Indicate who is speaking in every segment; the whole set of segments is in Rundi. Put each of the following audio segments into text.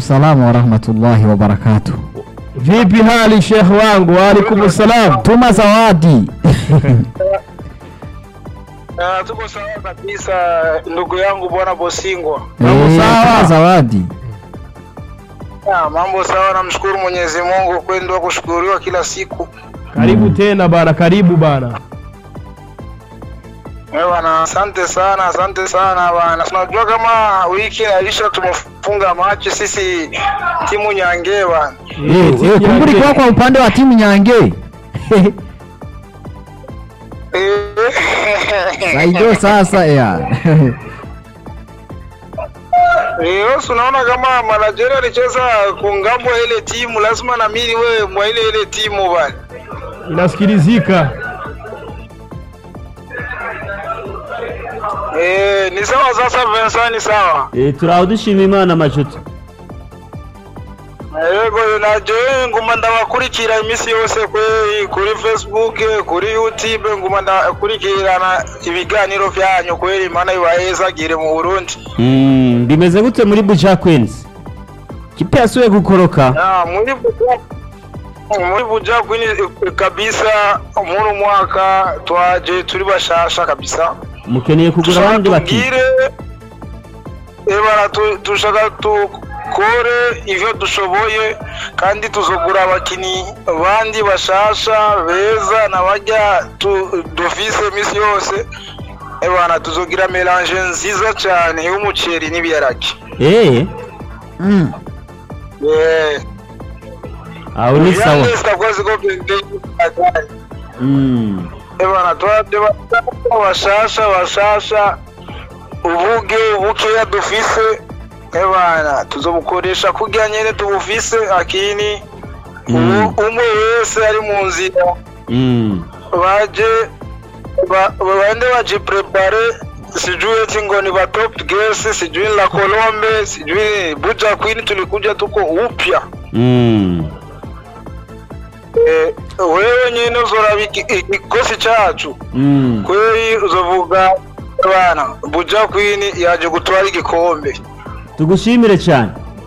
Speaker 1: salamu warahmatullahi wabarakatuh.
Speaker 2: Vipi hali Sheikh wangu? Waalaikum salam.
Speaker 1: Tuma zawadi.
Speaker 3: Ah, tuko sawa kabisa ndugu yangu bwana Bosingwa.
Speaker 2: Mambo
Speaker 1: Eh,
Speaker 2: sawa?
Speaker 1: tuma zawadi.
Speaker 3: Ah, mambo sawa, namshukuru Mwenyezi Mungu, kweli ndio kushukuriwa kila siku.
Speaker 2: Karibu tena bana, karibu bana.
Speaker 3: Eh bwana, asante sana, asante sana bwana. Tunajua kama wiki inaisha tumefunga machi sisi timu Nyange bwana.
Speaker 1: Eh, eh, kumburi kwa kwa upande wa timu Nyange.
Speaker 3: Eh.
Speaker 1: Saido sasa ya.
Speaker 3: Eh, wewe unaona kama Malajeri alicheza kungambo ya ile timu, lazima na mimi wewe mwa ile ile timu bwana.
Speaker 2: Inasikilizika.
Speaker 3: Eh, ni sawa sasa Vincent ni sawa.
Speaker 4: Eh, turaho dushima imana majuto
Speaker 3: yego naje nguma ndabakurikira iminsi yose kwe kuri facebook kuri youtube nguma ndakurikirana ibiganiro byanyu kweri imana ibahezagire mu burundi
Speaker 4: Mm, bimeze gute muri buja queens kipe yasuye gukoroka
Speaker 3: Ah, muri buja muri buja kwini kabisa muri mwaka twaje turi bashasha kabisa
Speaker 4: mukeneye kugura abandi bati
Speaker 3: tubwire ebara tu- dushaka dukore ivyo dushoboye kandi tuzogura abakinyi bandi bashasha beza na barya tu- dufise imisi yose ebana tuzogira melange nziza cane y'umuceri n'ibiharage
Speaker 4: eh
Speaker 1: Mm.
Speaker 3: Eh,
Speaker 4: aho ni sawa
Speaker 3: Vianney sitakoze ko bende
Speaker 4: Mm,
Speaker 3: ebana twade bashasha bashasha ubuge bukeya dufise ebana tuzobukoresha kurya nyene tubufise akini
Speaker 4: Mm.
Speaker 3: ubu umwe wese ari mu nzira
Speaker 4: mm.
Speaker 3: baje ba- bande baje prepare sijui eti ngo ni ba top girls sijui la Colombe sijui Buja Queen tulikuja tuko upya
Speaker 4: Mm.
Speaker 3: eh, wewe nyene uzoraba iki- ikikosi cacu
Speaker 4: Mm.
Speaker 3: kweli uzovuga bana Buja Queen yaje gutwara igikombe
Speaker 4: tugushimire cyane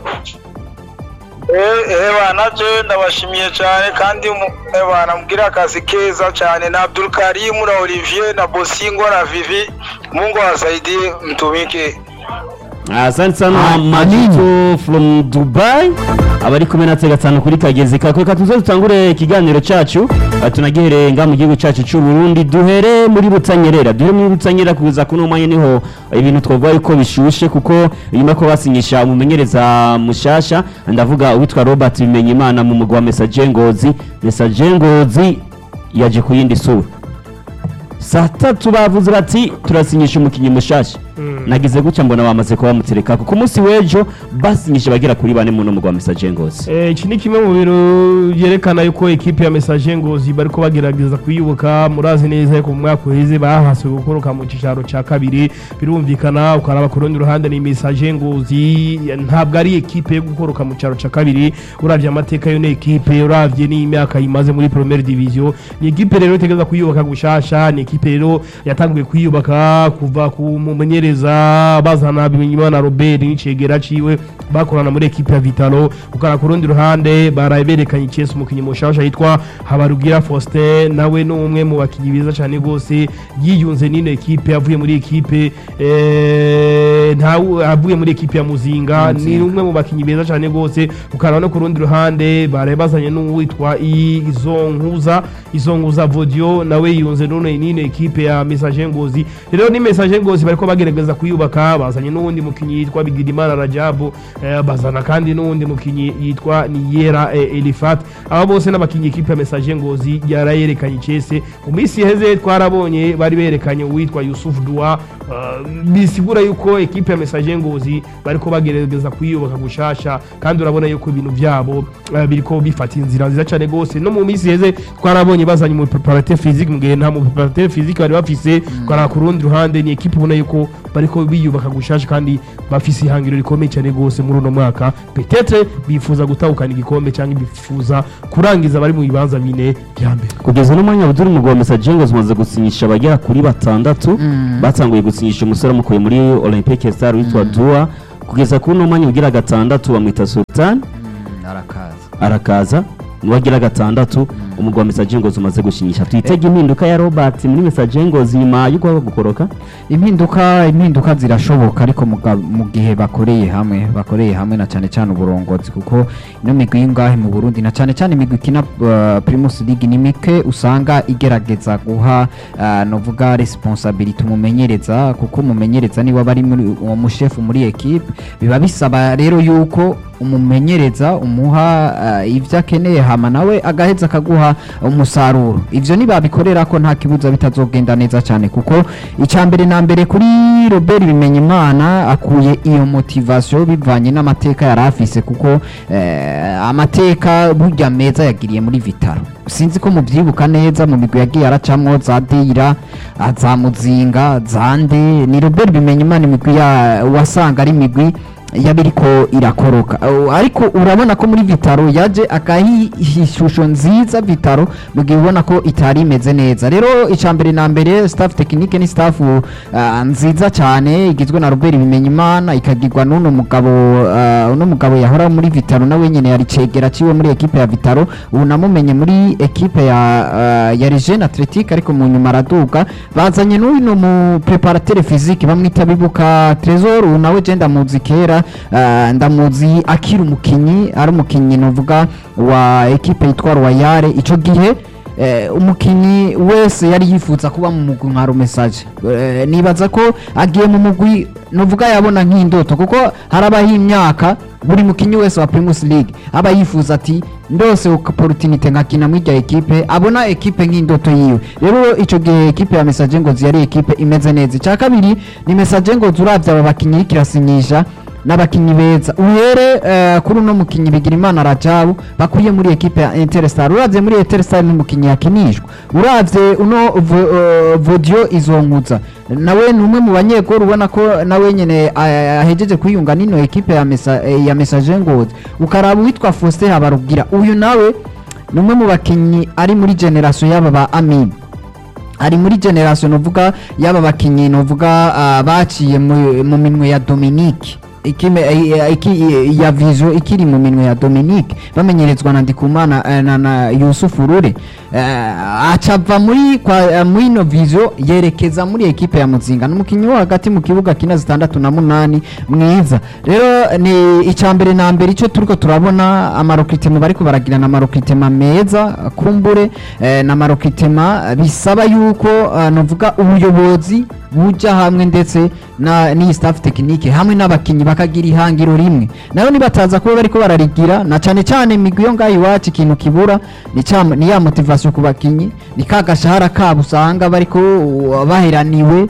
Speaker 3: eh eh bana je ndabashimiye cyane kandi mu- eh bana mugira akazi keza cyane na Abdul Karim na Olivier na Bosingo na Vivi Mungu awasaidie mtumike
Speaker 4: asante sana
Speaker 1: Ah,
Speaker 4: majuto from dubai abari kumwe natwe gatanu kuri kagezi kako reka tuze dutangure ikiganiro cyacu ah, tunagihereye nga mu gihugu cyacu cy'u Burundi duhere muri butanyerera duhere muri butanyerera kuza kuno mwanya niho ibintu twavuga yuko bishushe kuko nyuma ko basinyisha umumenyereza mushasha ndavuga uwitwa Robert Bimenyimana mu mugwa wa Messager Ngozi Messager Ngozi yaje ku yindi sura saa tatu bavuze bati turasinyisha umukinnyi mushasha nagize gutya mbona bamaze kuba bamutereka ku munsi w'ejo basinyisha bagera kuri bane mu mugwa wa Messager Ngozi
Speaker 2: Eh, iki ni kimwe mu bintu byerekana yuko ekipe ya Messager Ngozi bariko bagerageza kuyubuka murazi neza ko mu mwaka uheze bahaswe gukoroka mu cicaro ca kabiri birumvikana ukaraba ku rundi ruhande ni Messager Ngozi ntabwo ari ekipe yo gukoroka mu cicaro ca kabiri uravye amateka yo ni ekipe uravye n'imyaka imaze muri Première Division ni ekipe rero itegeza kuyubaka gushasha ni ekipe rero yatanguye kuyubaka kuva ku mumenyereza bazana Bimenyimana Robert n'icegera ciwe bakorana muri ekipe ya Vitalo ukara ku rundi ruhande baraye berekanye Chelsea umukinnyi mushasha yitwa Habarugira Faustin nawe ni umwe mu bakinnyi beza cyane rwose yiyunze n'ino ekipe avuye muri ekipe eh, nta avuye muri ekipe ya Muzinga ni umwe mu bakinnyi beza cyane rwose ukara no ku rundi ruhande baraye bazanye n'uwitwa Izonkuza Izonkuza Vodio nawe yiyunze n'ino n'ino ekipe ya Messager Ngozi rero ni Messager Ngozi bariko bagerageza kuyubaka bazanye n'uwundi mukinnyi yitwa Bigirimana Rajabu eh, bazana kandi n'uwundi mukinnyi yitwa Niyera eh, Elifat aba bose n'abakinnyi ekipe ya Messager Ngozi yarayerekanye Chese mu minsi iheze twarabonye bari berekanye uwitwa Yusuf Dua uh, bisigura yuko ekipe ya Messager Ngozi bariko bagerageza kuyubaka gushasha kandi urabona yuko ibintu byabo uh, biriko bifata inzira nziza cyane gose no mu minsi iheze twarabonye bazanye mu preparateur physique mu gihe nta mu preparateur physique bari bafise kora ku rundi ruhande ni ekipe ubona yuko bariko biyubaka gushasha kandi bafise ihangiro rikomeye cyane rwose muri uno mwaka petetre bifuza gutahukana igikombe cyangwa bifuza kurangiza bari mu bibanza bine bya mbere
Speaker 4: kugeza n'umwanya buduri umugwa wa Messager Ngozi umaze gusinyisha abagera kuri batandatu batanguye gusinyisha umusore amukuye muri Olympique Star witwa Dua kugeza kuri uno mwanya ugira gatandatu bamwita sultan
Speaker 1: arakaza
Speaker 4: arakaza nuwagira gatandatu umugwa wa message ngozi umaze gushinyisha twitege impinduka ya Robert muri message ngozi nyuma yo kuba gukoroka
Speaker 1: impinduka impinduka zirashoboka ariko muga- mu gihe bakoreye hamwe bakoreye hamwe na cyane cyane uburongozi kuko ino migwi y'ingahe mu Burundi na cyane cyane imigwi ikina uh, Primus League ni mike usanga igerageza guha uh, novuga responsibility umumenyereza kuko umumenyereza niwe aba ari muri uwo mushefu muri equipe biba bisaba rero yuko umumenyereza umuha uh, ivyo akeneye hama nawe agaheza akaguha umusaruro ivyo nibabikorera ko nta kibuza bitazogenda neza cyane kuko icya mbere na mbere kuri Robert Bimenyimana akuye iyo motivation bivanye n'amateka yari afise kuko eh, amateka burya meza yagiriye muri Vitaro sinzi ko mubyibuka neza mu migwi yagiye aracamwo za Deira ah, za Muzinga zande ni Robert Bimenyimana imigwi ya wasanga ari imigwi yabiriko irakoroka Uh, ariko urabona ko muri Vitaro yaje akahi ishusho nziza Vitaro mu gihe ubona ko itari imeze neza rero icambere na mbere staff technique ni staff uh, nziza cyane igizwe na Robert Bimenyimana ikagirwa n'uno mugabo uh, uno mugabo yahora muri Vitaro nawe nyene yari cegera ciwe muri equipe ya Vitaro ubu namumenye muri equipe ya uh, ya Regine Athletic ariko mu nyuma araduga bazanye n'uno mu preparateur physique bamwita bibuka Trésor ubu nawe je ndamuzi kera uh, ndamuzi akiri umukinyi ari umukinyi novuga wa equipe yitwa Royale ico gihe eh, umukinyi wese yari yifuza kuba mu mugwi nka Message eh, nibaza ko agiye mu mugwi novuga yabona nk'indoto kuko harabaho imyaka buri mukinyi wese wa Primus League aba yifuza ati ndose opportunity nkakina muri irya ekipe abona ekipe nk'indoto yiwe rero ico gihe ekipe ya Message Ngozi yari ekipe imeze neza icya kabiri ni Message Ngozi uravye aba bakinyi kirasinyisha n'abakinyi beza uhere eh, kuri uno mukinyi Bigirimana Rajabu bakuye muri ekipe ya Interstar uravye muri Interstar n'umukinyi yakinishwa uravye uno vo- eh, Vodio izonkuza nawe ni umwe mu banyegoro ubona ko nawe nyene eh, ahejeje kwiyunga n'ino ekipe ya mesa, eh, ya Message Ngozi ukaraba uwitwa Faustin Habarugira uyu nawe ni umwe mu bakinyi ari muri generation y'aba ba Amin ari muri generation novuga y'aba bakinyi novuga uh, baciye mu mu minwe ya Dominique ikime eh, iki ya vizo ikiri mu minwe ya Dominique bamenyerezwa na Ndikumana eh, na, na Yusuf Rure uh, acava muri kwa uh, muri no vizo yerekeza muri ekipe ya Muzinga n'umukinyi wo hagati mu kibuga kina zitandatu na munani mwiza rero ni icambere na mbere ico turiko turabona amarokritema bariko baragirana amarokritema meza kumbure eh, na marokritema bisaba yuko uh, novuga ubuyobozi buja hamwe ndetse na n'iyi staff technique hamwe n'abakinyi bakagira ihangiro rimwe nayo nibataza kuba bariko bararigira na cane cane imigwi yo ngaho iwacu ikintu kibura ni cya- ni ya motivation ku bakinyi ni ka gashahara kabo usanga bariko uh, baheraniwe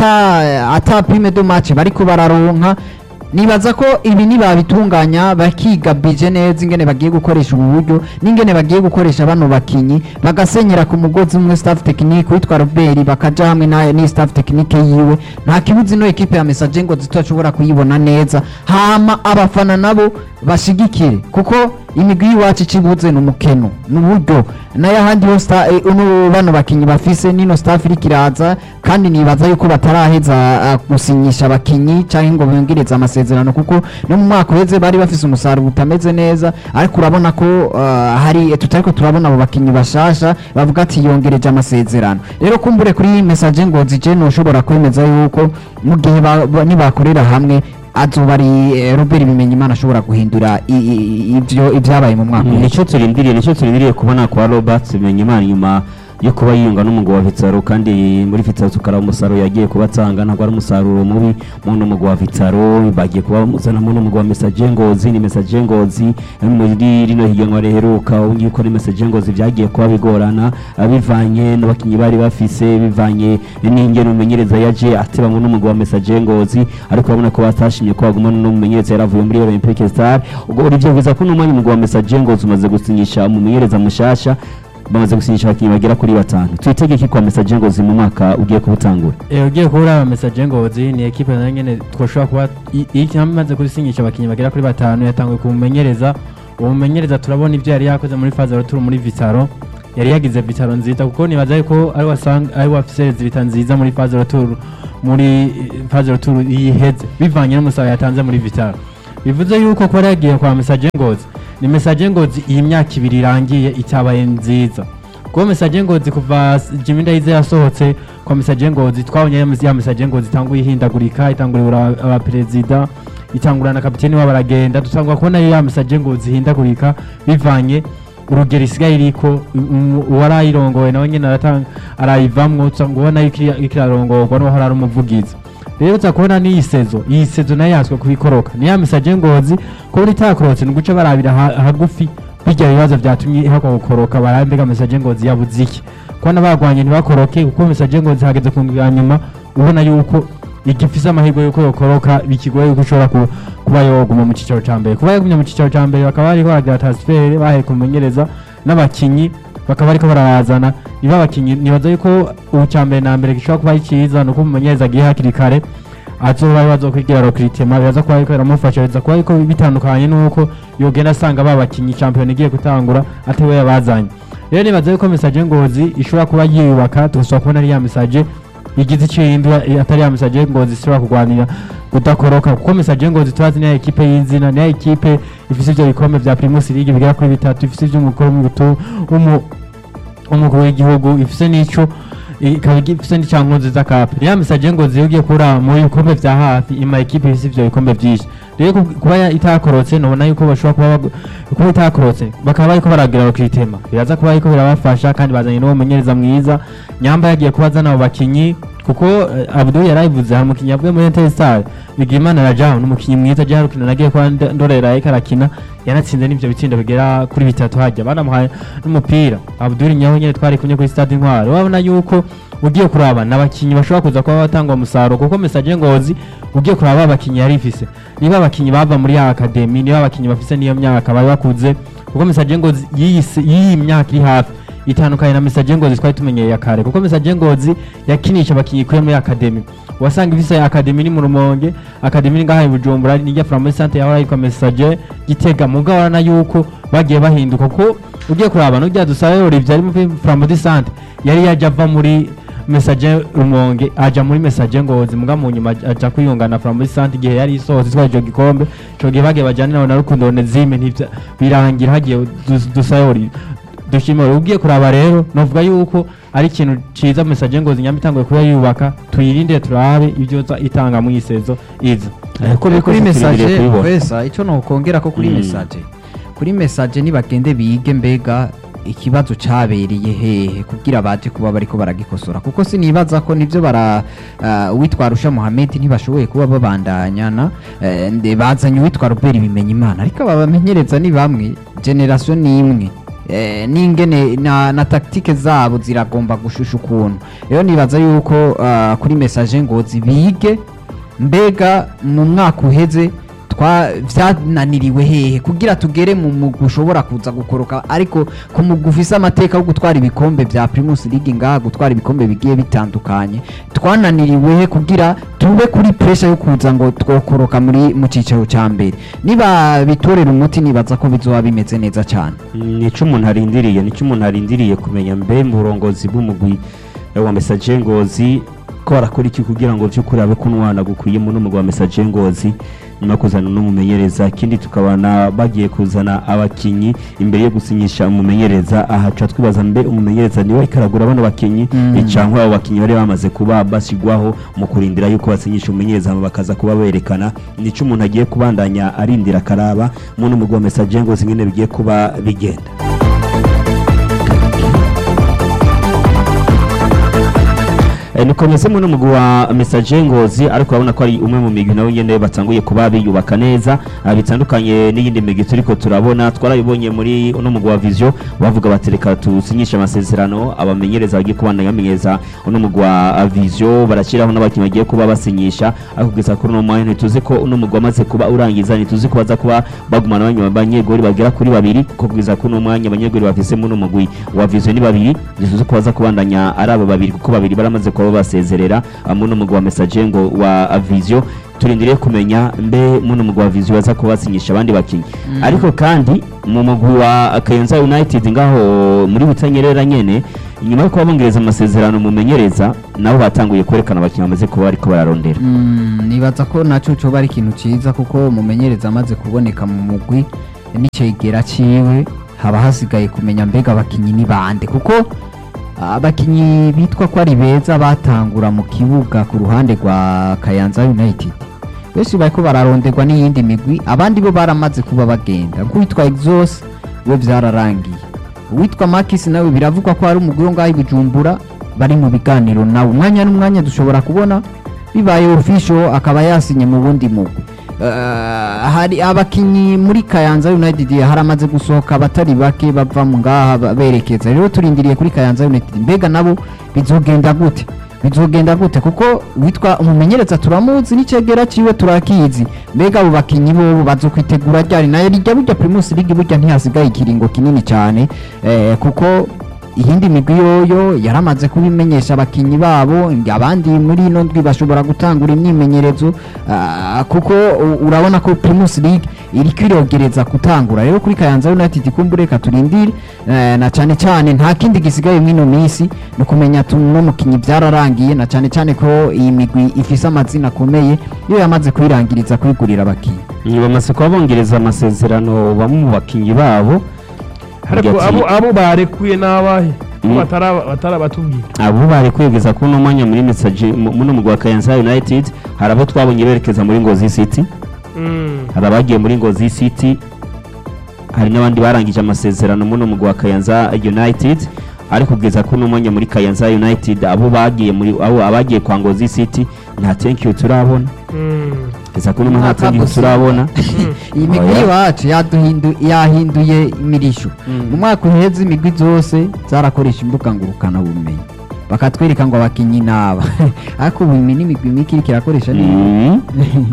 Speaker 1: ata ata prime de match bariko bararonka nibaza ko ibi nibabitunganya bakiga bije neza ingene bagiye gukoresha ubu buryo n'ingene bagiye gukoresha bano bakinyi bagasenyera ku mugozi umwe staff technique witwa Robert bakaja hamwe na ni staff technique yiwe nta kibuzi no equipe ya message ngo zitashobora kuyibona neza hama abafana nabo bashigikire kuko imigwi y'iwacu ikibuze ni umukeno ni uburyo nayo ahandi ho sta- eh, uno bano bakinyi bafise nino staff iriko iraza kandi nibaza yuko bataraheza ah, gusinyisha abakinyi canke ngo bongereze amasezerano kuko no mu mwaka uheze bari bafise umusaruro utameze neza ariko urabona ko ah, hari tutariko turabona abo bakinyi bashasha bavuga ati yongereje amasezerano rero kumbure kuri message ngo zije noshobora kwemeza yuko mu gihe ba- ba- nibakorera hamwe azoba ari eh, Robert Bimenyimana ashobora guhindura i- i- ivyo ibyabaye mu mwaka uheze.
Speaker 4: nicyo turindiriye nicyo turindiriye kubona kwa Robert Bimenyimana nyuma yo kuba yiyunga n'umugabo wa Vitaro kandi muri Vitaro tukaraba umusaruro yagiye kuba atanga ntabwo ari umusaruro mubi mu n'umugabo wa Vitaro bagiye kuba bamuzana mu n'umugabo wa Message Ngozi ni Message Ngozi muri rino higanwa riheruka ubu yuko ni Message Ngozi byagiye kuba bigorana ah, bivanye n'abakinnyi bari bafise bivanye n'ingene umumenyereza yaje ateba mu n'umugabo wa Message Ngozi ariko urabona ko batashimye ko bagumana n'umumenyereza yaravuye muri Olympique Star ubwo urivyo biza ko n'umwanya umugabo wa Message Ngozi umaze gusinyisha umumenyereza mushasha bamaze gusinyisha abakinnyi bagera kuri batanu twitege iki kwa Message Ngozi mu mwaka ugiye kubutangura
Speaker 5: Eh, ugiye kubura message ngozi ni ekipe nayo nyene twoshobora kuba i- i- yamaze kurisinyisha abakinnyi bagera kuri batanu yatanguye kumumenyereza uwo mumenyereza turabona ibyo yari yakoze muri faze turi muri vitaro yari yagize vitaro nziza kuko nibaza yuko ari wasanga ari wafise vita nziza muri phase retour muri eh, phase retour yiheze bivanye n'umusaruro yatanze muri vitaro bivuze yuko kuba yagiye kwa message ngozi ni message ngozi iyi myaka ibiri irangiye itabaye nziza kuko message ngozi kuva s- Jimmy Ndayize yasohotse kwa message ngozi twabonye ya mes- ya message ngozi itanguye ihindagurika itangurira abaperezida itangurana na kapiteni wabo aragenda dutangura kubona ya message ngozi ihindagurika bivanye urugero isigaye iriko um- uwarayirongoye nawe nyene aratanga arayivamwo usanga ubona yuko iri- iriko irarongorwa n'uwahora ari umuvugizi rero uza kubona n'iyi sezo iyi sezo nayo yatswe kubikoroka ni ya message ngozi ko buri itakorotse ni uguca barabira ha- hagufi bijya bibazo byatumye ihakwa gukoroka barabe mbega message ngozi yabuze iki kubona bagwanye ntibakoroke kuko message ngozi hageze ku ya nyuma ubona yuko igifise amahirwe yuko yokoroka bikigoye yuko ushobora ku- kuba yoguma mu cicaro ca mbere kuba yagumye mu cicaro ca mbere bakaba bariko baragira transfer bahe kumenyereza n'abakinyi bakaba bariko barabazana niba abakinyi nibaza yuko ubu ca mbere na mbere gishobora kuba ari ciza nuko umumenyereza agiye hakiri kare azoba bazokwigira recruitment biraza kuba ariko biramufasha biza kuba ariko bitandukanye nuko yogenda asanga ba bakinyi champion igiye gutangura atari we yabazanye rero nibaza yuko message ngozi ishobora kuba yiyubaka tugashobora kubona ari ya message igize icyo yihindura eh, atari ya message ngozi ishobora kurwanira kudakoroka kuko message ngozi turazi niya ekipe y'izina niya ekipe ifise ivyo bikombe vya Primus League bigera kuri bitatu ifise ivy'umukuru w'umutu- w'umu- w'umukuru w'igihugu ifise n'ico ikaba ifise n'icankozi z'akape ya message ngozi iyo ugiye kura mu bikombe vya hafi ima ekipe ifise ivyo bikombe vyinshi rero ku- kuba ya- itakorotse nobona yuko bashobora kuba bagu- kuba itakorotse bakaba bariko baragira bakitema biraza kuba ariko birabafasha kandi bazanye n'uwo mumenyereza mwiza nyamba yagiye kuba azana abo bakinyi kuko eh, Abdul yarayivuze hari umukinyi yavuye muri Interstar Bigimana Rajahu n'umukinyi mwiza agiye harukina nagiye kuba nd- ndorera ariko arakina yanatsinze n'ivyo bitsindo bigera kuri bitatu hajya banamuhaye n'umupira Abdul nyaho nyene twari kumwe kuri stade Intwari wabona yuko ugiye kuraba n'abakinyi bashobora kuza kuba batanga umusaruro kuko message ngozi ugiye kuraba abakinyi yari ifise niba abakinyi bava muri ya academy niba abakinyi bafise niyo myaka bari bakuze kuko message ngozi yiyise- y'iyi myaka iri hafi itandukanye na message ngozi twari tumenyereye kare kuko message ngozi yakinisha abakinyi kuri muri academy wasanga ifise academy ni mu rumonge academy ni ngaha i bujumbura nijya from muri centre yahora yitwa message gitega mugabo urabona yuko bagiye bahinduka kuko ugiye kuraba n'ujya dusabe Olivier ari muri from muri centre yari yaje ava muri message rumonge aja muri message ngozi muga mu nyuma aja kwiyungana from muri centre igihe yari isohotse itwaye ico gikombe ico gihe bagiye bajana nawe na rukundo onezime ntivya birangira hagiye dus- dusabe Olivier dushimira ugiye kuraba rero novuga yuko ari ikintu ciza message ngozi nyamba itanguye kuba yubaka tuyirinde turabe ibyo za- itanga mu isezo iza
Speaker 4: Eh, ko biri
Speaker 1: kuri
Speaker 4: kose
Speaker 1: message
Speaker 4: turindiriye kubibona.
Speaker 1: wesa icyo nokongera ko kuri
Speaker 4: Mm.
Speaker 1: message kuri message nibagende bige mbega ikibazo cabereye hehe kugira baje kuba bariko baragikosora kuko sinibaza ko nivyo bara uh, uwitwa Rusha Mohamed ntibashoboye kuba babandanyana uh, nde bazanye uwitwa Robert bimenya imana ariko aba bamenyereza ni bamwe generation ni imwe eh, n'ingene na, na taktike zabo ziragomba gushusha ukuntu rero nibaza yuko uh, kuri message ngozi bige mbega mu mwaka uheze twa vyananiriwe hehe kugira tugere mu mugwi ushobora kuza gukoroka ariko ku mugwi ufise amateka yo gutwara ibikombe vya Primus League ngaha gutwara ibikombe bigiye bitandukanye twananiriwe he kugira tube kuri pressure yo kuza ngo twokoroka muri mu cicaro ca mbere niba bitorera umuti nibaza ko bizoba bimeze neza cyane
Speaker 4: nico umuntu arindiriye nico umuntu arindiriye kumenya mbe mu burongozi bw'umugwi eh, wa message ngozi ko barakora iki kugira ngo vy'ukuri abe kunwana gukwiye mu n'umugwi wa message ngozi nyuma yo kuzana n'umumenyereza ikindi tukabona bagiye kuzana abakinyi imbere yo gusinyisha umumenyereza aha tuca twibaza mbe umumenyereza niwe ikaragura bano bakinyi
Speaker 1: Mm.
Speaker 4: eh, canke abo bakinyi bari bamaze kuba bashyirwaho mu kurindira yuko basinyisha umumenyereza hama bakaza kuba berekana nico umuntu agiye kubandanya arindira akaraba mu n'umugwi wa message ngozi nyene bigiye kuba bigenda Eh, nikomeze mu n'umugwi wa message ngozi ariko urabona ko ari umwe mu migwi nawe nyene batanguye kuba biyubaka neza ah, bitandukanye n'iyindi migwi turiko turabona twarayibonye muri uno mugwi wa vision bavuga bati reka tusinyishe amasezerano abamenyereza bagiye kubandanya bamenyereza uno mugwi wa vision barashyiraho n'abakinnyi bagiye kuba basinyisha ariko kugeza kuri uno mwanya ntituzi ko uno mugwi wamaze kuba urangiza ntituzi ko baza kuba bagumana abanyuma abanyegori bagera kuri babiri kuko kugeza kuri uno mwanya abanyegori bafise mu mugwi wa vision ni babiri ntituzi ko baza kubandanya ari abo babiri kuko babiri baramaze kuba basezerera ah, mu n'umugwi wa message ngo wa vision turindiriye kumenya mbe muno mugwi wa viziyo baza kuba basinyisha abandi bakinnyi ariko kandi mu mugwi wa kayanza united ngaho muri butanyerera nyene inyuma yo kuba bongereza amasezerano mumenyereza nabo batanguye kwerekana abakinnyi bamaze kuba bariko bararondera
Speaker 1: Mm, nibaza ko naco coba ari ikintu ciza kuko umumenyereza amaze kuboneka mu mugwi n'icegera ciwe haba hasigaye kumenya mbega abakinyi ni bande kuko abakinyi bitwa ko ari beza batangura mu kibuga ku ruhande rwa Kayanza United benshi bariko bararonderwa n'iyindi migwi abandi bo baramaze kuba bagenda nk'uwitwa Exos we vyararangiye uwitwa Marcus nawe biravugwa ko ari umugwi wo ngaho i Bujumbura bari mu biganiro nawe umwanya n'umwanya dushobora kubona bibaye official akaba yasinye mu bundi mugwi Eh, hari abakinyi muri Kayanza United haramaze gusohoka abatari bake bava mu ngaha ba- berekeza rero turindiriye kuri Kayanza United mbega nabo bizogenda gute bizogenda gute kuko witwa umumenyereza turamuzi n'icegera ciwe turakizi mbega abo bakinyi bobo bazokwitegura ryari nayo rijya burya Primus League burya ntihasigaye ikiringo kinini cyane eh, kuko iyindi migwi yoyo yaramaze kubimenyesha abakinyi babo abandi muri ino ndwi bashobora gutangura imyimenyerezo ah, kuko u- urabona ko Primus League iri kwirogereza gutangura rero kuri Kayanza United kumbure katurindire eh, na cyane cyane nta kindi gisigaye mwino minsi no kumenya tuno mukinyi byararangiye na cyane cyane ko iyi migwi ifise amazina akomeye iyo yamaze kwirangiriza kwigurira abakinyi
Speaker 4: bamaze kuba bongereza amasezerano bamwe mu bakinnyi babo
Speaker 2: ariko
Speaker 4: Hagati-
Speaker 2: abo abo barekuye n'abahe
Speaker 4: Mm.
Speaker 2: batara batarabatubwiye
Speaker 4: abo bari kwegeza kuri uno mwanya muri message mu- muno mugwi wa Kayanza United hari abo twabonye berekeza muri Ngozi City
Speaker 2: Mm.
Speaker 4: hari abagiye muri Ngozi City hari n'abandi barangije amasezerano muno mugwi wa Kayanza United ariko kugeza kuri uno mwanya muri Kayanza United abo bagiye muri abo abagiye kwa Ngozi City nta thank you turabona
Speaker 2: Mm.
Speaker 4: kugeza kuri uno mwanya nta thank you
Speaker 1: Gusa.
Speaker 4: turabona
Speaker 1: iyi migwi
Speaker 4: Oya.
Speaker 1: iwacu yaduhindu- yahinduye imirisho mu mwaka uheze imigwi zose zarakoresha imbuga ngurukana bumenyi bakatwereka ngo abakinyi naba ariko ubu imi n'imigwi mike iriko irakoresha neza
Speaker 4: Mm.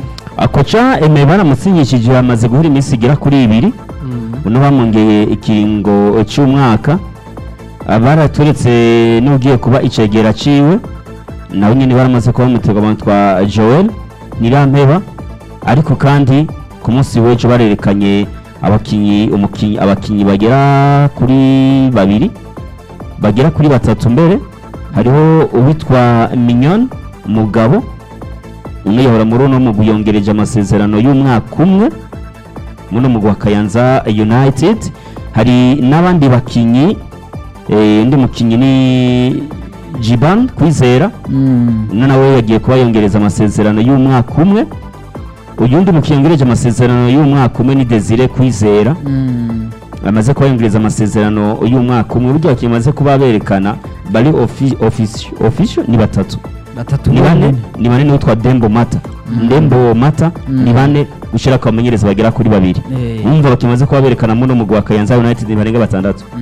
Speaker 4: akoca eme baramusinyishije yamaze guhura iminsi igera kuri ibiri uno bamwongeye ikiringo cy'umwaka baraturetse n'ugiye kuba icegera ciwe nawe nyine baramaze kuba bamutega bamutwa joel nirampeba ariko kandi ku munsi w'ejo barerekanye abakinyi umukinyi abakinyi bagera kuri babiri bagera kuri batatu mbere hariho uwitwa minyon mugabo umwe yahora muri uno mugwi yongereje amasezerano y'umwaka umwe muno mugwi wa Kayanza United hari n'abandi bakinyi eh, undi mukinyi ni Jiban Kwizera
Speaker 1: Mm.
Speaker 4: uno nawe yagiye kuba yongereza amasezerano y'umwaka umwe uyu undi mukinyi yongereje amasezerano y'umwaka umwe ni Desire Kwizera
Speaker 1: Mm.
Speaker 4: bamaze kuba yongereza amasezerano y'umwaka umwe buryo bakinyi bamaze kuba berekana bari offi- offici- official ni batatu
Speaker 1: batatu
Speaker 4: ni bane
Speaker 1: bonyene.
Speaker 4: ni bane n'uwitwa Dembo Mata Dembo Mata
Speaker 1: Mm.
Speaker 4: ni bane gushira ku bamenyereza bagera kuri babiri
Speaker 1: Eh.
Speaker 4: umva bakimaze kuba berekana muno mugwi wa Kayanza United barenga batandatu
Speaker 1: Mm.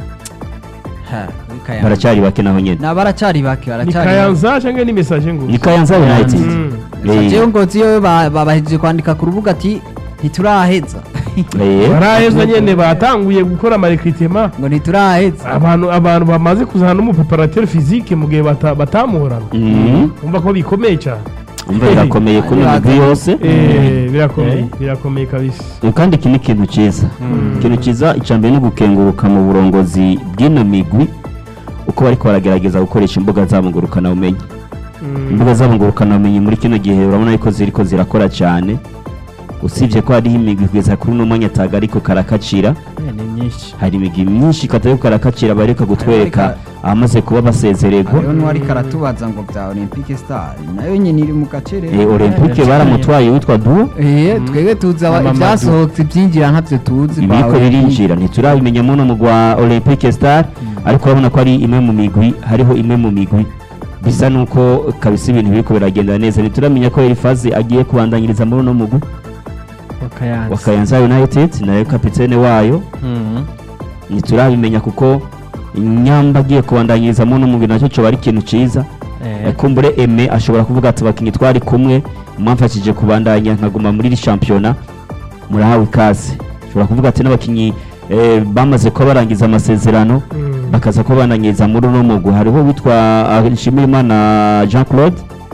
Speaker 1: Ha, kuri Kayanza.
Speaker 4: baracyari bake naho nyene
Speaker 1: na baracari bake
Speaker 2: ni
Speaker 1: baracari
Speaker 2: kayanza cyangwa ni message ngo
Speaker 4: ni Kayanza United
Speaker 2: Mm.
Speaker 4: Eh,
Speaker 1: jewe ngozi yo ba- babahejeje kwandika ku rubuga ati ntituraheza
Speaker 4: eh,
Speaker 2: baraheza nyene batanguye gukora amarekritema
Speaker 1: ngo ntituraheza
Speaker 2: abantu abantu bamaze kuzana n'umupeparateur physique mu gihe bata- batamuhorana
Speaker 4: mm,
Speaker 2: umva ko bikomeye cyane
Speaker 4: umva birakomeye kuri
Speaker 1: Ari
Speaker 4: migwi yose
Speaker 2: Eh, birakomeye birakomeye kabisa
Speaker 4: Eh, kandi iki ni ikintu cyiza ikintu cyiza icambere ni ugukenguruka mu burongozi bw'ino migwi uko bariko baragerageza gukoresha imbuga zabo ngurukana bumenyi
Speaker 2: Mm.
Speaker 4: imbuga zabo ngurukana bumenyi muri kino gihe urabona yuko ziriko zirakora cyane usibye ko hariho imigwi kugeza kuri uno mwanya ataga ariko karakacira
Speaker 5: Eh, ni myinshi
Speaker 4: hari imigwi myinshi katariko karakacira bareka kutwereka
Speaker 1: Ariko-
Speaker 4: abamaze kuba basezererwa
Speaker 1: hariho n'uwari karatubaza ngo bya olympique star nayo nyine iri mu gacere
Speaker 4: Eh, olympique
Speaker 5: Eh,
Speaker 4: baramutwaye witwa duo
Speaker 1: Eh, twebwe tuzi aba-
Speaker 5: Mama
Speaker 1: ibyasohotse byinjira ntabyo tuzi kwa
Speaker 4: ibiriko
Speaker 1: Olympique.
Speaker 4: birinjira ntiturabimenya muno mu gwa olympique star ariko urabona ko ari imwe mu migwi hariho imwe mu migwi bisa nuko kabisa ibintu biriko biragenda neza ntituramenya ko elifaze agiye kubandanyiriza muri uno mugwi wa
Speaker 5: wakayanza
Speaker 4: kayanza united nayo kapitene wayo
Speaker 5: Mhm.
Speaker 4: ntiturabimenya kuko nyamba agiye kubandanyiriza muri uno mugwi nacyo coba ari ikintu ciza
Speaker 5: Eh,
Speaker 4: kumbure eme ashobora kuvuga ati abakinnyi twari kumwe mwamfashije kubandanya nkaguma muri iri shampiyona murahawe ikaze ashobora kuvuga ati n'abakinnyi eh, bamaze kuba barangiza amasezerano
Speaker 2: Mm.
Speaker 4: bakaza kuba bananyiriza muri uno mugwi hariho witwa ah, nshimirimana jean claude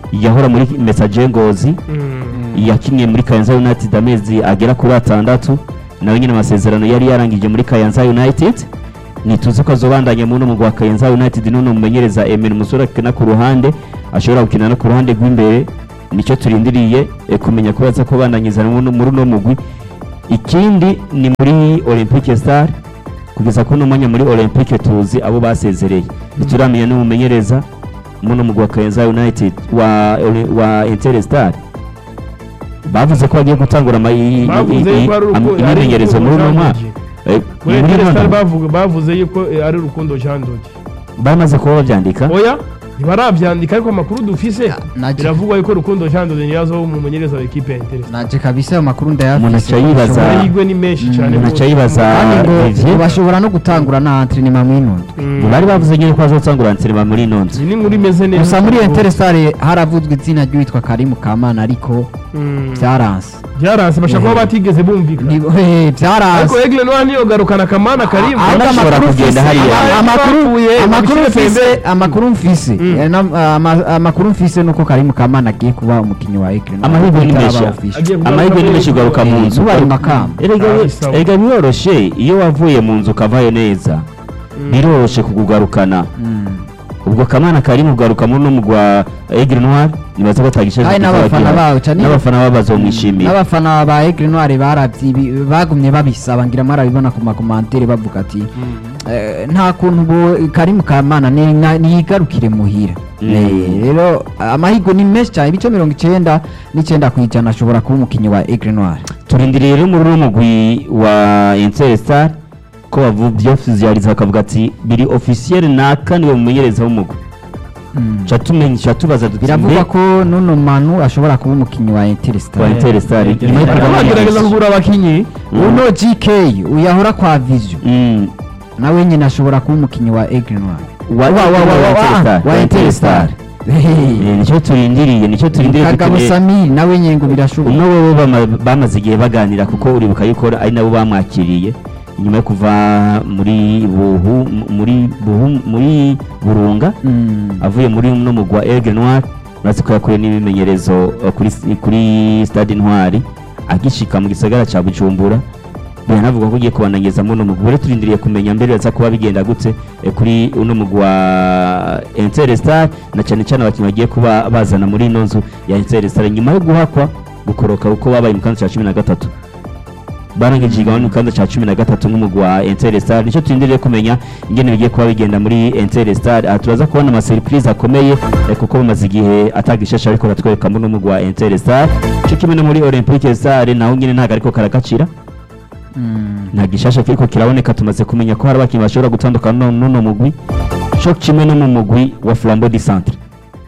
Speaker 4: yahora muri message ngozi
Speaker 2: Mm.
Speaker 4: yakinnye muri Kayanza United amezi agera kuri atandatu nawe nyine amasezerano yari yarangije muri Kayanza United nituze ko azobandanya mu mugwi wa Kayanza United none mumenyereza Emen Musore akina ku ruhande ashobora gukina no ku ruhande rw'imbere nicyo turindiriye eh, kumenya ko baza kubandanyiza muri uno mugwi ikindi ni muri Olympique Star kugeza kuno mwanya muri Olympique tuzi abo basezereye ntituramenya n'umumenyereza muno mugwi wa Kayanza United wa wa Interstar bavuze ko bagiye gutangura ama- i- i-
Speaker 2: bavuze
Speaker 4: i-
Speaker 2: yuko ari
Speaker 4: am-
Speaker 2: urukundo ari
Speaker 4: imyimenyerezo muri uno mwaka
Speaker 2: Jean
Speaker 4: Eh,
Speaker 2: muri
Speaker 4: muri uno
Speaker 2: Interstar
Speaker 4: mwaka
Speaker 2: bavuga bavuze yuko eh, ari urukundo Jean Doge
Speaker 4: bamaze kuba babyandika
Speaker 2: oya ntibarabyandika ariko amakuru dufise
Speaker 1: naje-
Speaker 2: biravugwa yuko rukundo Jean Doge niyazo umumenyereza wa equipe ya Interstar
Speaker 1: naje kabisa ayo makuru ndayafise
Speaker 4: Umuntu aca yibaza-
Speaker 1: Bashobora-
Speaker 2: amahirwe ni menshi cyane
Speaker 4: umuntu aca yibaza
Speaker 1: kandi ngo
Speaker 4: Olivier.
Speaker 1: bashobora no gutangura na entrenema mw'inundwe
Speaker 2: Mm.
Speaker 4: bari bavuze nyine ko bazotangura antrenema muri ino nzu
Speaker 2: iyi ni inkuru imeze neza
Speaker 1: gusa muri Interstar haravuzwe izina ry'uwitwa Karimu Kamana ariko
Speaker 2: Mm.
Speaker 1: byaranse
Speaker 2: byaranse bashaka kuba batigeze bumvikana
Speaker 1: Ni- eh, byaranse
Speaker 2: ariko Egle Noir niyo garukana kamana karimu
Speaker 1: ahubwo
Speaker 4: Ashobora
Speaker 1: amakuru
Speaker 4: kugenda
Speaker 1: mfise-
Speaker 4: hariya.
Speaker 1: ama- amakuru
Speaker 2: Bapfuye,
Speaker 1: amakuru
Speaker 2: babishyire
Speaker 1: mfise
Speaker 2: pembeni.
Speaker 1: amakuru mfise
Speaker 2: Mm.
Speaker 1: eh, na- ama- amakuru mfise nuko Karimu Kamana agiye kuba umukinnyi wa Egle
Speaker 4: Amahirwe ni menshi.
Speaker 2: Agiye kugaruka
Speaker 4: amahirwe ni
Speaker 2: muri-
Speaker 4: menshi kugaruka mu nzu
Speaker 1: Zuba ari makamba
Speaker 4: erega
Speaker 2: Ah, sawa.
Speaker 4: erega biroroshe iyo wavuye mu nzu ukavayo neza biroroshe kukugarukana ubwo kamana kari mu kugaruka muri uno mugwi wa Aigle Noir nibaza ko atagishaje
Speaker 1: Kandi n'abafana bawo, cyane-
Speaker 4: n'abafana babo bazomwishimira
Speaker 1: n'abafana ba Aigle Noir baravye ibi- bagumye babisaba ngira marabibona ku makomantere bavuga ati eh, nta kuntu bo Karimu Kamana ni- na- niyigarukire muhira
Speaker 4: Mm.
Speaker 1: Eh, rero amahirwe ni menshi cyane ibice mirongo icyenda n'icyenda ku ijana ashobora kuba umukinnyi wa Aigle Noir
Speaker 4: turindiriye rero muri uno mugwi wa Interstar ko bavyofiziyaliza bakavuga ati biri officiel naka niwe mumenyereza w'umugwi
Speaker 1: Mm.
Speaker 4: ca tumenya ca tubaza duti
Speaker 1: biravugwa
Speaker 4: mbe
Speaker 1: ko nuno manu ashobora kuba umukinnyi wa Interstar
Speaker 4: wa Interstar
Speaker 5: Eh,
Speaker 4: nyuma yo
Speaker 5: eh,
Speaker 4: kugabanya
Speaker 2: bagerageza
Speaker 4: benshi.
Speaker 2: kugura abakinyi
Speaker 4: Mm.
Speaker 1: uno GK uyahora kwa Vision
Speaker 4: Mm.
Speaker 1: nawe nyine ashobora kuba umukinnyi wa Aigle Noir
Speaker 4: wa wa wa wa Interstar
Speaker 1: wa Interstar
Speaker 4: Eh, nicyo turindiriye nicyo turindiriye
Speaker 1: Kagabo
Speaker 4: dukeneye-
Speaker 1: Samir nawe nyine ngo birashoboka
Speaker 4: umwe bo bama- bamaze igihe baganira kuko uribuka yuko ari nabo bamwakiriye nyuma yo kuva muri buhu muri buhu muri burunga
Speaker 1: Mm.
Speaker 4: avuye muri no mugwa Aigle Noir urazi ko yakuye n'ibimenyerezo uh, kuri kuri stade Intwari agishika mu gisagara ca Bujumbura biranavuga ko ugiye kubanangeza muno mugwi rero turindiriye kumenya mbere baza kuba bigenda gute eh, kuri uno mugwi wa Interstar na cyane cyane abakinnyi bagiye kuba bazana muri ino nzu ya Interstar nyuma yo guhakwa gukoroka uko babaye mu kanzu cya cumi na gatatu barangije igabane mu kanzu cya cumi na gatatu nk'umugwi wa Interstar nicyo turindiriye kumenya ingene bigiye kuba bigenda muri Interstar aha turaza kubona amasurprise akomeye eh, kuko bamaze igihe atagishasha ariko batwereka muri umugwi wa Interstar cyo kimwe no muri Olympique Star naho nyine ntago ariko karakacira
Speaker 1: Mm.
Speaker 4: nta gishasha kiriko kiraboneka tumaze kumenya ko hari abakinnyi bashobora gutandukana n'uno- n'uno mugwi cyo kimwe no mu mugwi wa Flambeau du Centre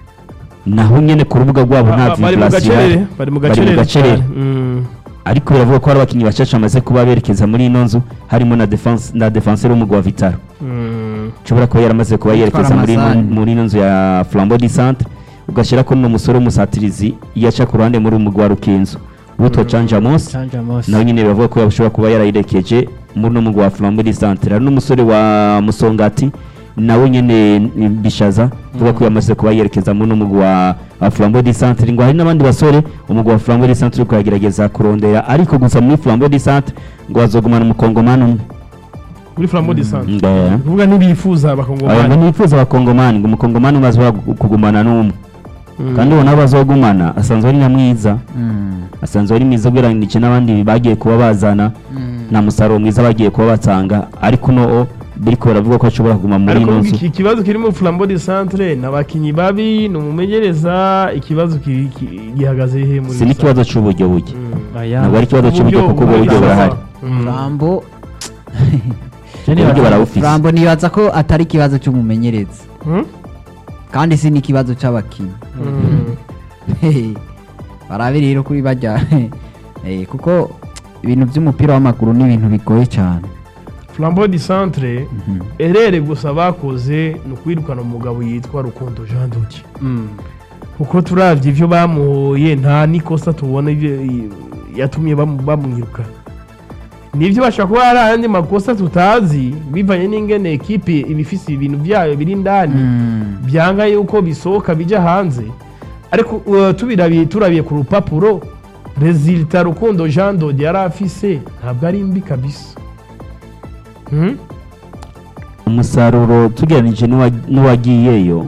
Speaker 4: naho nyene ku rubuga rwabo nta
Speaker 2: bari mu
Speaker 4: vibration
Speaker 2: gacerere
Speaker 4: ihari.
Speaker 2: bari mu
Speaker 4: Bari mu
Speaker 2: gacerere
Speaker 4: gacerere.
Speaker 2: cyane. Mm.
Speaker 4: ariko biravuga ko hari abakinnyi bashasha bamaze kuba berekeza muri ino nzu harimo na defense na defenseur w'umugwi wa Vitaro
Speaker 2: Mm.
Speaker 4: ushobora kuba yaramaze kuba yerekeza muri ino-
Speaker 1: Ramazani.
Speaker 4: muri ino nzu ya Flambeau du Centre ugashyira ko n'uno musore w'umusatirizi yaca ku ruhande muri umugwi wa Rukinzo witwa Canja Mos
Speaker 5: Canja Mose.
Speaker 4: nawe nyine bavuga ko yashobora kuba yarayirekeje muri uno mugwi wa Flambeau du Centre hari n'umusore wa Musongati nawe nyine ni bishaza vuga ko yamaze kuba yerekeza muri uno mugwi wa wa Flambeau du Centre ngo hari n'abandi basore umugwi wa Flambeau du Centre uriko yagerageza kurondera ariko gusa muri Flambeau du Centre ngo bazogumana umukongomani umwe
Speaker 2: muri flambo de sante
Speaker 4: Nde.
Speaker 2: kuvuga ntibifuza
Speaker 4: Aba ngo
Speaker 2: abakongomani
Speaker 4: ntibifuza abakongomani ngo umukongomani umwe azobora gu- kugumana n'umwe
Speaker 2: Mm.
Speaker 4: kandi uwo nawe bazogumana asanzwe ari na mwiza
Speaker 1: Mm.
Speaker 4: asanzwe ari mwiza ugereranyije n'abandi bagiye kuba bazana
Speaker 1: Mm.
Speaker 4: nta musaruro mwiza bagiye kuba batanga ariko uno biriko baravuga ko ashobora kuguma muri
Speaker 2: ariko
Speaker 4: ino nzu
Speaker 2: iki ikibazo kiri mu flambo de centre ni abakinnyi babi ni umumenyereza ikibazo kiri- ki- gihagaze he muri
Speaker 4: si n'ikibazo c'uburyo buke
Speaker 2: Mm.
Speaker 5: Oya.
Speaker 4: ntabwo ari ikibazo c'uburyo kuko ubwo buryo burahari
Speaker 2: Mm.
Speaker 1: Flambo
Speaker 5: Jenny
Speaker 4: uburyo
Speaker 5: Bata-
Speaker 4: barawufise
Speaker 1: Flambo nibaza ko atari ikibazo cy'umumenyereza
Speaker 2: Mm.
Speaker 1: kandi si n'ikibazo cy'abakinnyi
Speaker 2: Mm.
Speaker 1: barabe rero kuri bajya Eh, kuko ibintu by'umupira w'amaguru ni ibintu bigoye cyane
Speaker 2: flambo de centre erere gusa bakoze ni ukwirukana umugabo yitwa rukundo jean duki
Speaker 5: Mm.
Speaker 2: kuko turabye ibyo bamuhoye nta n'ikosa tubona ibyo- i- yatumye bamu- bamwiruka nibyo bashobora kuba hari ayandi makosa tutazi bivanye n'ingene ekipe iba ifise ibintu byayo biri indani
Speaker 1: Mm.
Speaker 2: byanga yuko bisohoka bijya hanze ariko uh, tubirabiye turabiye ku rupapuro resultat rukundo jean dodi yari afise ntabwo ari mbi kabisa Hmm?
Speaker 4: umusaruro tugereranije n'uwa- n'uwagiyeyo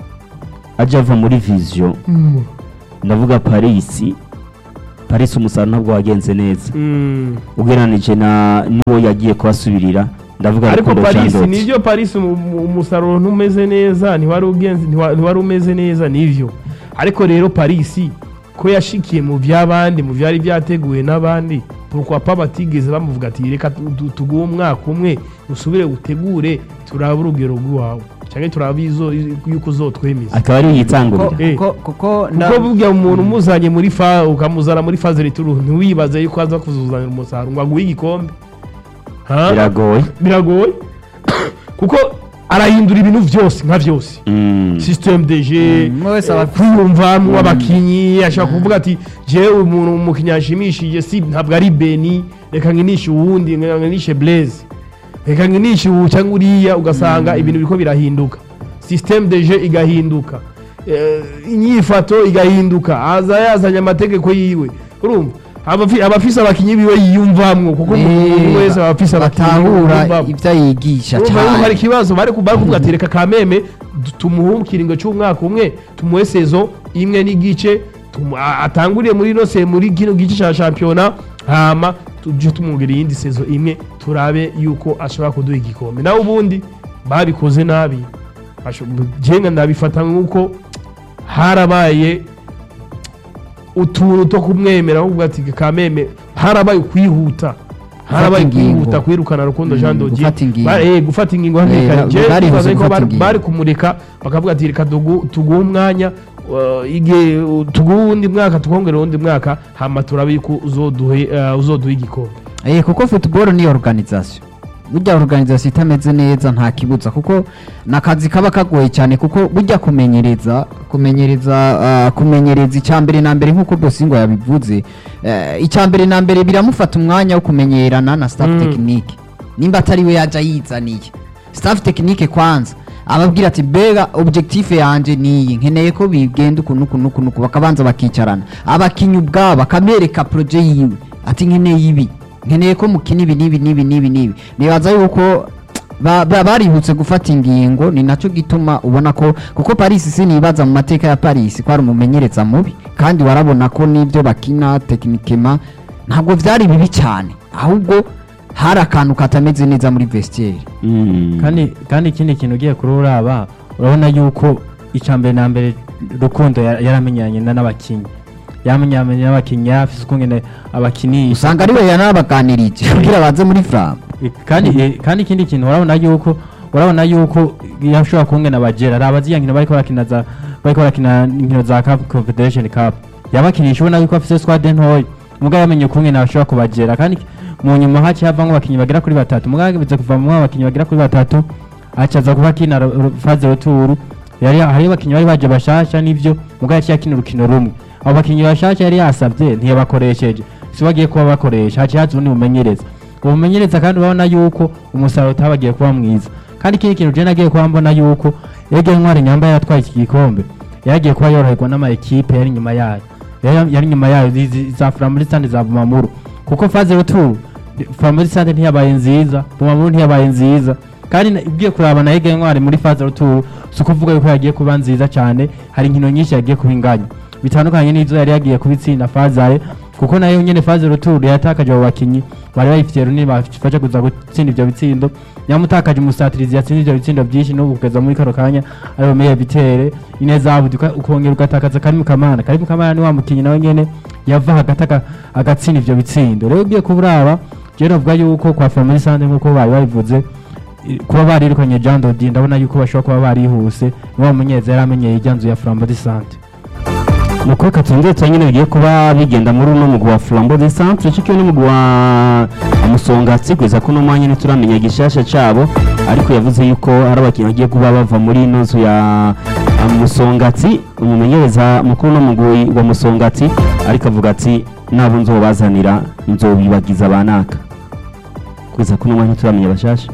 Speaker 4: ajya ava muri viziyo ndavuga parisi parisi umusaruro ntabwo wagenze neza
Speaker 2: Mm.
Speaker 4: ugereranije na n'uwo yagiye kubasubirira ndavuga
Speaker 2: ariko
Speaker 4: Rukundo Jean
Speaker 2: paris
Speaker 4: Dodi.
Speaker 2: nibyo paris umu- umu- umusaruro ntumeze neza ntiwari ugenze- ntiwa- ntiwari umeze neza nivyo ariko rero paris ko yashikiye mu by'abandi mu byari byateguwe n'abandi pourquoi pas batigeze bamuvuga ati reka tu- tu- tuguhe umwaka umwe usubire utegure turabe urugero rw'iwawe cyangwa turabe izo- yuko uzotwemeza
Speaker 4: akaba ari yitangurira
Speaker 1: Kuko-
Speaker 2: Eh.
Speaker 1: kuko- kuko nda-
Speaker 2: kuko burya umuntu umuzanye muri fa ukamuzana muri faze rituru ntiwibaze yuko aza kuzuzanira umusaruro ngo aguhe igikombe Ha?
Speaker 4: biragoye
Speaker 2: biragoye kuko arahindura ibintu byose nka byose
Speaker 4: Mm.
Speaker 2: systeme de jeu
Speaker 1: Mm, umwe wese aba-
Speaker 2: kwiyumvamo abakinyi ashaka kuvuga ati jewe umuntu umukinyi ashimishije si ntabwo ari beni reka nkinishe uwundi reka nkinishe blaze reka nkinishe uwu cyangwa uriya ugasanga ibintu biriko birahinduka systeme de jeu igahinduka Eh, inyifato igahinduka aza yazanye amategeko yiwe urumva abafi- abafise abakinyi biwe yiyumvamwo kuko umuntu wese aba afise abakinyi
Speaker 1: batahura
Speaker 2: yiyumvamwo.
Speaker 1: ibyo yigisha
Speaker 2: urumva yuko hari
Speaker 1: cyane
Speaker 2: ikibazo bari bari kuvuga ati reka kameme du- tumuhe ikiringo cy'umwaka umwe tumuhe sezo imwe n'igice tumu- a- atanguriye muri ino se muri kino gice cya shampiyona hama tujye tumwongera iyindi sezo imwe turabe yuko ashobora kuduha igikombe nawe ubundi babikoze nabi Asho- jenga ndabifata nk'uko harabaye utuntu two kumwemera ahubwo ati kameme harabaye ukwihuta harabaye
Speaker 1: ingingo.
Speaker 2: kwihuta kwirukana rukundo
Speaker 1: Mm,
Speaker 2: jean dodier
Speaker 1: gufata ingingo.
Speaker 2: Ba- eh, gufata ingingo hakiri
Speaker 1: Eh,
Speaker 2: kare
Speaker 1: ba-
Speaker 2: Je
Speaker 1: bari
Speaker 2: nibaza
Speaker 1: buze
Speaker 2: yuko
Speaker 1: gufata
Speaker 2: bari-
Speaker 1: ingingo.
Speaker 2: bari kumureka bakavuga ati reka tugu- tuguhe umwanya uh, igihe uh, tuguhe uwundi mwaka tukongera uwundi mwaka hama turabe yuko uzoduhe uh, uzoduha igikombe
Speaker 1: Eh, kuko football ni organisation burya organisation itameze neza nta kibuza kuko ni akazi kaba kagoye cyane kuko burya kumenyereza kumenyereza ah, kumenyereza icya mbere na mbere nk'uko bosingo yabivuze eh, icya mbere na mbere biramufata umwanya wo kumenyerana na staff
Speaker 2: Mm.
Speaker 1: tekinike nimba atari we yaja yizaniye staff tekinike kwanza ababwira ati mbega objectif yanje niyi nkeneye ko bigenda ukuntu ukuntu ukuntu uku." bakabanza bakicarana abakinnyi ubwabo bakabereka proje yiwe ati nkeneye ibi nkeneye ko mukina ibi n'ibi n'ibi n'ibi n'ibi nibaza yuko ba- ba- barihutse gufata ingingo ni nacyo gituma ubona ko kuko paris sinibaza mu mateka ya paris ko ari umumenyereza mubi kandi warabona ko n'ibyo bakina tekinikema ntabwo byari bibi cyane ahubwo hari akantu katameze neza muri vestiaire
Speaker 4: Mm.
Speaker 5: kandi kandi ikindi kintu ugiye kuri uraba urabona yuko icya mbere na mbere rukundo ya- yaramenyanye na n'abakinnyi yamenyanye n'abakinnyi yari afise ukungene abakinisha
Speaker 1: usanga ari we yanabaganirije kugira baze muri fram
Speaker 5: Eh, kandi eh, kandi ikindi kintu urabona yuko urabona yuko yashobora kungena abagera ari abaziya nkino bariko barakina za bariko barakina inkino za Cup Confederation Cup yabakinisha ubona yuko afise squad ntoya mugabo yamenye ukungene ashobora kubagera kandi mu nyuma haciye havamwo abakinnyi bagera kuri batatu mugabo hageze kuvamwo abakinnyi bagera kuri batatu acaza kuba akina ro- ro- faze roturu yari hariyo abakinnyi bari baje bashasha nivyo mugabo yaciye akina urukino rumwe abo bakinnyi bashasha yari yasavye ntiyabakoresheje si bagiye kuba bakoresha haciye haza ubundi bumenyereza ubumenyereza kandi urabona yuko umusaruro utabagiye kuba mwiza kandi ikindi kintu je nagiye kuba mbona yuko yege ntwari nyamba yatwaye iki gikombe yagiye kuba yoroherwa n'ama ekipe yari inyuma yayo yari yari inyuma yayo izi- za Flambeau za Bumamuru kuko faze retour Flambeau ntiyabaye nziza Bumamuru ntiyabaye nziza kandi na- ugiye kuraba na yege ntwari muri faze retour si ukuvuga yuko yagiye kuba nziza cyane hari inkino nyinshi yagiye kuba inganya bitandukanye n'izo yari yagiye kubitsinda fazare kuko nayo nyene faze retour yatakaje abo bakinyi bari bayifitiye runini bafasha kuza gutsinda ivyo bitsindo yamutakaje umusatirizi yatsinze ivyo bitsindo byinshi no kugeza muri kano kanya ariwe meya bitere ineza abudi uka- ukongera ugatakaza karimu kamana karimu kamana ni wa mukinyi nawe nyene yava hagati aga- agatsinda ivyo bitsindo rero ugiye kuburaba je novuga yuko kwa family sande nkuko bari babivuze i- kuba barirukanye Jean Dodi ndabona yuko bashobora kuba barihuse ni wa munyeza yari amenyeye ijya nzu ya Flambeau de Sante
Speaker 4: nuko reka twongere turanyine bigiye kuba bigenda muri uno mugwi wa flambo de centre cikiwe n'umugwi wa musongatsi kugeza ko uno mwanya ntituramenya gishasha cabo ariko yavuze yuko hari abakinnyi bagiye kuba bava muri ino nzu ya ya musongatsi umumenyereza mukuru n'umugwi wa musongatsi ariko avuga ati nabo nzobazanira nzobibagiza banaka kugeza ko uno mwanya ntituramenya bashasha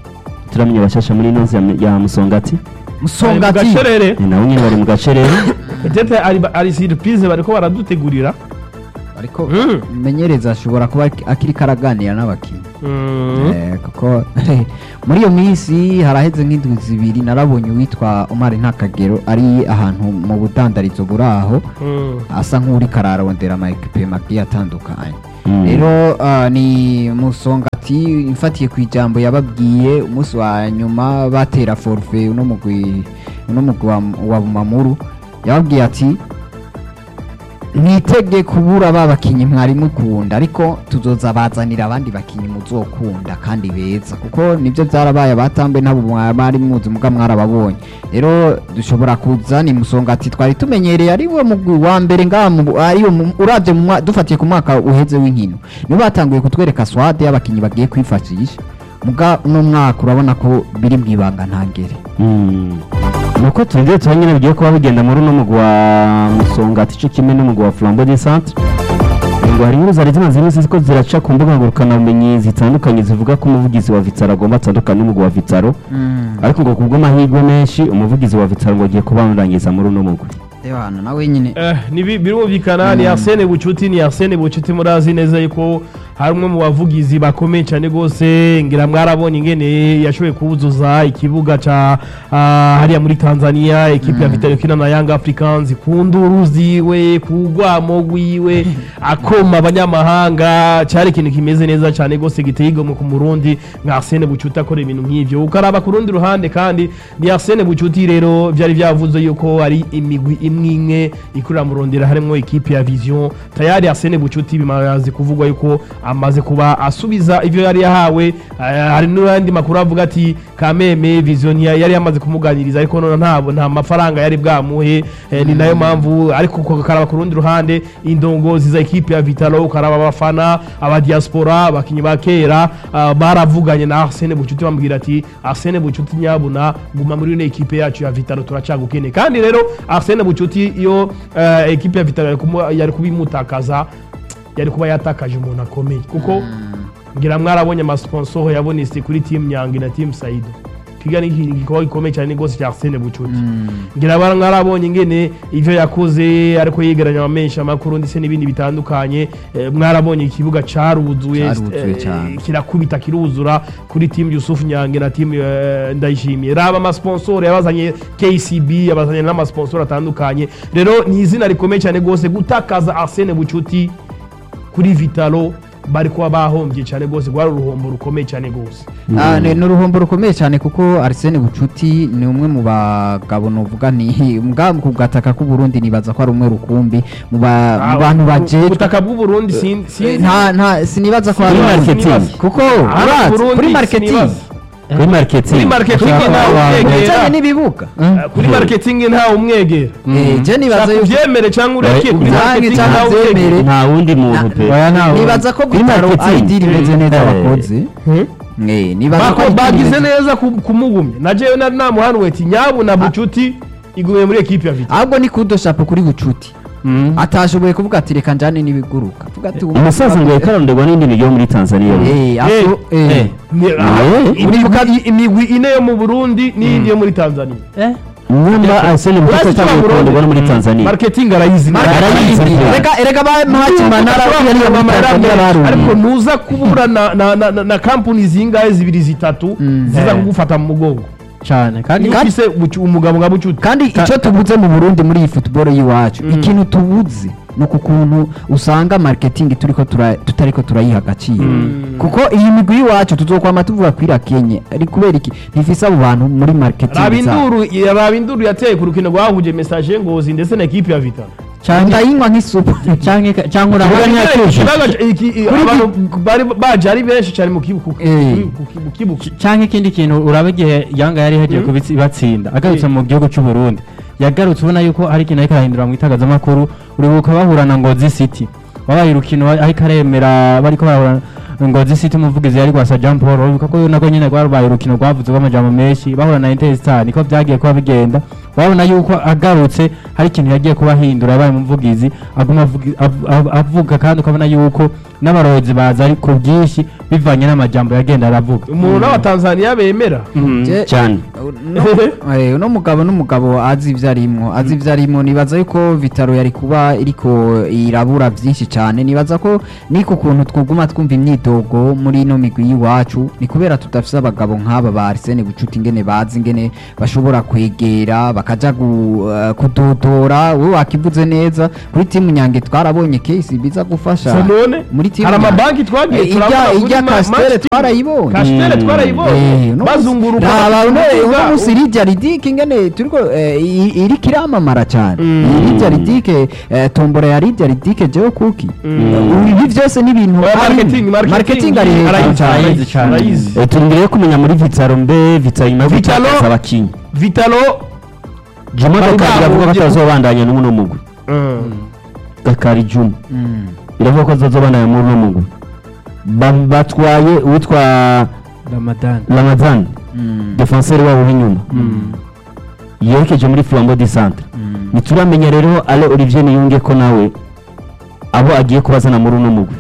Speaker 4: turamenya bashasha muri ino nzu ya- ya musongati
Speaker 1: musongati
Speaker 2: gacerere
Speaker 4: ni nabo nyine bari mu gace rero
Speaker 2: peut-être ari ari surprise bariko baradutegurira
Speaker 1: ariko
Speaker 2: Mm.
Speaker 1: menyereza ashobora kuba ak- akiri karaganira n'abakinnyi
Speaker 2: Mm.
Speaker 1: Eh, kuko muri iyo minsi haraheze nk'indwi zibiri narabonye uwitwa Omar Ntakagero ari ahantu mu budandarizo buri aho
Speaker 2: Mm.
Speaker 1: asa nk'uri kararondera ama ekipe magiye atandukanye
Speaker 4: Mm.
Speaker 1: rero ah, ni musongati mfatiye ku ijambo yababwiye umunsi wa nyuma batera forfe uno mugwi uno mugwi wa, wa Bumamuru yababwiye ati mwitege kubura ba bakinyi mwari mukunda ariko tuzoza bazanira abandi bakinyi muzokunda kandi beza kuko nibyo byarabaye abatambe nabo mwari muzi muga mwarababonye rero dushobora kuza ni musongati twari tumenyereye ari we mugwi wa mbere ngaha mu- ari wo mu- uravye mu mwa- dufatiye ku mwaka uheze w'inkino nibo batanguye kutwereka swade y'abakinyi bagiye kwifashisha muga uno mwaka urabona ko biri mu ibanga ntangere
Speaker 4: Mm. nuko turindiye tuba nyine bigiye kuba bigenda muri uno mugwi wa musongati cyo kimwe n'umugwi wa flambo de centre ngo hari inkuru zari zimaze iminsi ko ziraca ku mbuga ngurukanabumenyi zitandukanye zivuga ko umuvugizi wa vitaro agomba atandukana n'umugwi wa vitaro ariko ngo kubw'amahirwe menshi umuvugizi wa vitaro ngo agiye kubandangiza muri uno mugwi
Speaker 1: Ewana nawe nyine
Speaker 2: Eh, ni bi- birumvikana ni Arsene Bucuti ni Arsene Bucuti murazi neza yuko hari umwe mu bavugizi bakomeye cyane rwose ngira mwarabonye ingene yashoboye kubuzuza ikibuga ca ah, hariya muri Tanzania ekipe ya Vitalo kina na Young Africans ku nduru ziwe ku rwamo rwiwe akoma abanyamahanga cyari ikintu kimeze neza cyane rwose giteye igomwe ku murundi nka Arsene Bucuti akora ibintu nk'ivyo ukaraba ku rundi ruhande kandi ni Arsene Bucuti rero byari byavuze yuko ari imigwi imwe imwe ikurira mu rondera harimo ikipe ya Vision tayari Arsene Bucuti bimaze kuvugwa yuko amaze kuba asubiza ivyo yari yahawe eh, hari n'andi makuru avuga ati Kameme Vision ya- yari yamaze kumuganiriza ariko none ntabwo nta mafaranga yari bwamuhe eh, ni nayo mpamvu ariko ukaraba ku rundi ruhande indongozi za ikipe ya Vitalo ukaraba abafana aba diaspora abakinyi ba kera ah, baravuganye na Arsene Bucuti bambwira ati Arsene Bucuti nyabuna guma muri ino ekipe yacu ya Vitalo turacagukene kandi rero Arsene Bucuti iyo eh, ekipe ya Vitalo yari kumu- yari kubimutakaza yari kuba yatakaje umuntu akomeye kuko ngira mwarabonye amasponsor yabonetse kuri team Nyange na team Saido kiga ni igikorwa gikomeye cyane rwose cya Arsene Bucuti ngira bara mwarabonye ingene ivyo yakoze ariko yegeranya amamenshi amakuru ndetse n'ibindi bitandukanye eh, mwarabonye ikibuga caruzuye
Speaker 1: Caruzuye
Speaker 2: eh,
Speaker 1: cyane.
Speaker 2: kirakubita kiruzura kuri team Yusuf Nyange na team eh, Ndayishimiye raba amasponsor yabazanye KCB yabazanye n'amasponsor atandukanye rero ni izina rikomeye cyane rwose gutakaza Arsene Bucuti kuri Vitalo bari kuba bahombye cyane rwose rwari uruhombo rukomeye cyane rwose
Speaker 1: Ah, ni ni uruhombo rukomeye cyane kuko Arsene Bucuti ni umwe mu bagabo novuga ni mbwa ku gataka k'u Burundi nibaza ko ari umwe rukumbi mu ba- mu bantu bajejwe
Speaker 2: ubutaka bw'u Burundi sin-
Speaker 1: Eh,
Speaker 2: sinzi
Speaker 1: nta nta sinibaza ko
Speaker 2: Kuri
Speaker 1: ari
Speaker 4: marketing.
Speaker 2: sinibaza.
Speaker 1: kuko
Speaker 2: Aha,
Speaker 1: urazi
Speaker 2: Burundi
Speaker 1: kuri marketing
Speaker 2: sinibaza.
Speaker 4: kuri marketing
Speaker 2: kuri marketing ntawe umwegera
Speaker 1: bijyanye n'ibibuga
Speaker 2: Eh, kuri marketing ntawe umwegera
Speaker 1: Eh, je nibaza
Speaker 2: shaka
Speaker 1: yuko
Speaker 2: ubyemere cyangwa ureke kuri
Speaker 1: Nange
Speaker 2: marketing
Speaker 1: cyangwa
Speaker 2: ntawe
Speaker 1: ubyemere.
Speaker 2: umwegera
Speaker 4: nta wundi muntu pe
Speaker 5: oya ntawe
Speaker 1: nibaza ko
Speaker 4: Kuri
Speaker 1: bitaro
Speaker 4: marketing.
Speaker 1: ari diri imeze neza
Speaker 4: Eh.
Speaker 1: bakoze Eh, nibaza ko
Speaker 2: Bako-
Speaker 1: ari deal
Speaker 2: bagize
Speaker 1: imeze-
Speaker 2: neza ku- kumugumya na jewe nari namuhanuye ati nyabu na bucuti iguye muri ekipe ya Vitalo
Speaker 1: ahubwo ni kudoshapo kuri bucuti atashoboye kuvuga ati reka njane n'ibiguruka avuga ati ubu-
Speaker 4: umusaza ngo yakaronderwa n'indi migi yo muri tanzania
Speaker 1: Eh, aso-
Speaker 2: Eh,
Speaker 1: eh.
Speaker 2: Ni- aha,
Speaker 4: Eh.
Speaker 2: imigwi- imigwi ine yo mu Burundi n'iyindi yo muri Tanzania
Speaker 4: nyamba arsene bukuko
Speaker 2: Urazi icyo
Speaker 4: atangiye kuronderwa no muri tanzania
Speaker 2: marketing arayizi
Speaker 4: Arayizi.
Speaker 1: Erega erega ba Mpakimana
Speaker 2: Ashobora
Speaker 1: yari
Speaker 2: kuba
Speaker 1: muri Tanzania
Speaker 2: yaramenye, ariko
Speaker 1: barumye.
Speaker 2: nuza kubura na, na, na, na, na kampuni zingahe zibiri zitatu ziza kugufata mu mugongo
Speaker 5: cyane kandi
Speaker 2: niba ufise bucu- umugabo nka bucuti
Speaker 1: kandi icyo tubuze mu Burundi muri iyi football y'iwacu ikintu tubuze ni uku kuntu usanga marketing turiko tura- tutariko turayiha agaciro kuko iyi migwi y'iwacu tuzokwama tuvuga kwira Kenya ari kubera iki ntifise abo bantu muri marketing zabo.
Speaker 2: rabinduru rabinduru yateye ku rukino rwahuje message ngozi ndetse na ekipe ya Vitalo
Speaker 5: cyane
Speaker 1: ndayinywa nk'isupu
Speaker 5: cyangwa cyangwa
Speaker 4: Kibuga
Speaker 5: urabona
Speaker 4: ntiyatuje.
Speaker 2: Ikibazo- iki- i- abantu bari baje ari benshi cyane mu kibuga
Speaker 1: Eh.
Speaker 2: mu kibuga
Speaker 5: cyangwa ikindi kintu uraba igihe yanga yari yagiye kubatsinda agarutse mu gihugu cy'u Burundi yagarutse ubona yuko hari ikintu ariko arahindura mu itangazamakuru uribuka bahura na Ngozi City wabaye urukino ariko aremera bariko barahura ngozi city umuvugizi yari gwasa jean paul wibuka ko nako nyine rwarubaye urukino rwavuze rw'amajambo menshi bahura na interstar niko byagiye kuba bigenda wabona yuko agarutse hari ikintu yagiye kuba ahindura yabaye umuvugizi aguma avugi- av- av- avuga kandi ukabona yuko n'abarozi baza ari ku bwinshi bivanye n'amajambo yagenda aravuga
Speaker 2: umuntu n'abatanzaniya bemera
Speaker 1: Je-
Speaker 4: cyane
Speaker 1: No- eh, uno mugabo n'umugabo azi ivyo arimwo azi ivyo arimwo nibaza yuko vitaro yari kuba iriko irabura vyinshi cane nibaza ko niko kuntu twuguma twumva imyidogo muri ino migwi y'iwacu ni kubera tudafise abagabo nk'aba ba Arsene Bucuti ingene bazi ingene bashobora kwegera bakaja gu- eh, kudodora we wakivuze neza kuri timu nyange twarabonye case biza gufasha
Speaker 2: none
Speaker 1: muri timu
Speaker 2: hari
Speaker 1: Nyange.
Speaker 2: amabanki twagiye
Speaker 1: Eh,
Speaker 2: turabona
Speaker 1: irya
Speaker 2: kuri
Speaker 1: irya
Speaker 2: ma-
Speaker 1: Castere
Speaker 2: match team.
Speaker 1: twarayibonye
Speaker 2: Castere
Speaker 4: Mm.
Speaker 2: twarayibonye
Speaker 1: Eh, uno
Speaker 2: bazunguruka
Speaker 1: musi- raba uno
Speaker 2: bakivuga,
Speaker 1: uno musi irya ridike ingene turiko eh, i- iriko iramamara cyane
Speaker 2: Mm.
Speaker 1: irya ridike eh, tombora ya ridya ridike jewe kuki
Speaker 2: Mm.
Speaker 1: ibi byose ni ibintu
Speaker 2: Oya,
Speaker 1: ari-
Speaker 2: marketing, marketing,
Speaker 1: marketing ari hejuru
Speaker 2: arayizi,
Speaker 1: cyane
Speaker 2: arayizi cyane. Arayizi.
Speaker 4: Eh, turindiriye kumenya muri vitaro mbe vitaro nyuma yo
Speaker 2: Vitalo-
Speaker 4: gutakaza abakinnyi
Speaker 2: vitalo
Speaker 4: juma
Speaker 2: Bari
Speaker 4: gakari iravuga ko
Speaker 2: bahungiye-
Speaker 4: atazobandanya n'uno mugwi gakari juma
Speaker 1: Mm.
Speaker 4: iravuga ko azobandanya muri uno mugwi Ba- batwaye uwitwa
Speaker 5: ramadan
Speaker 4: ramadhan
Speaker 1: Mm.
Speaker 4: defenseur wabo w'inyuma yerekeje muri flambeau du centre
Speaker 1: Mm.
Speaker 4: ntituramenya rero ale olivier niyunge ko nawe abo agiye kubazana muri uno mugwi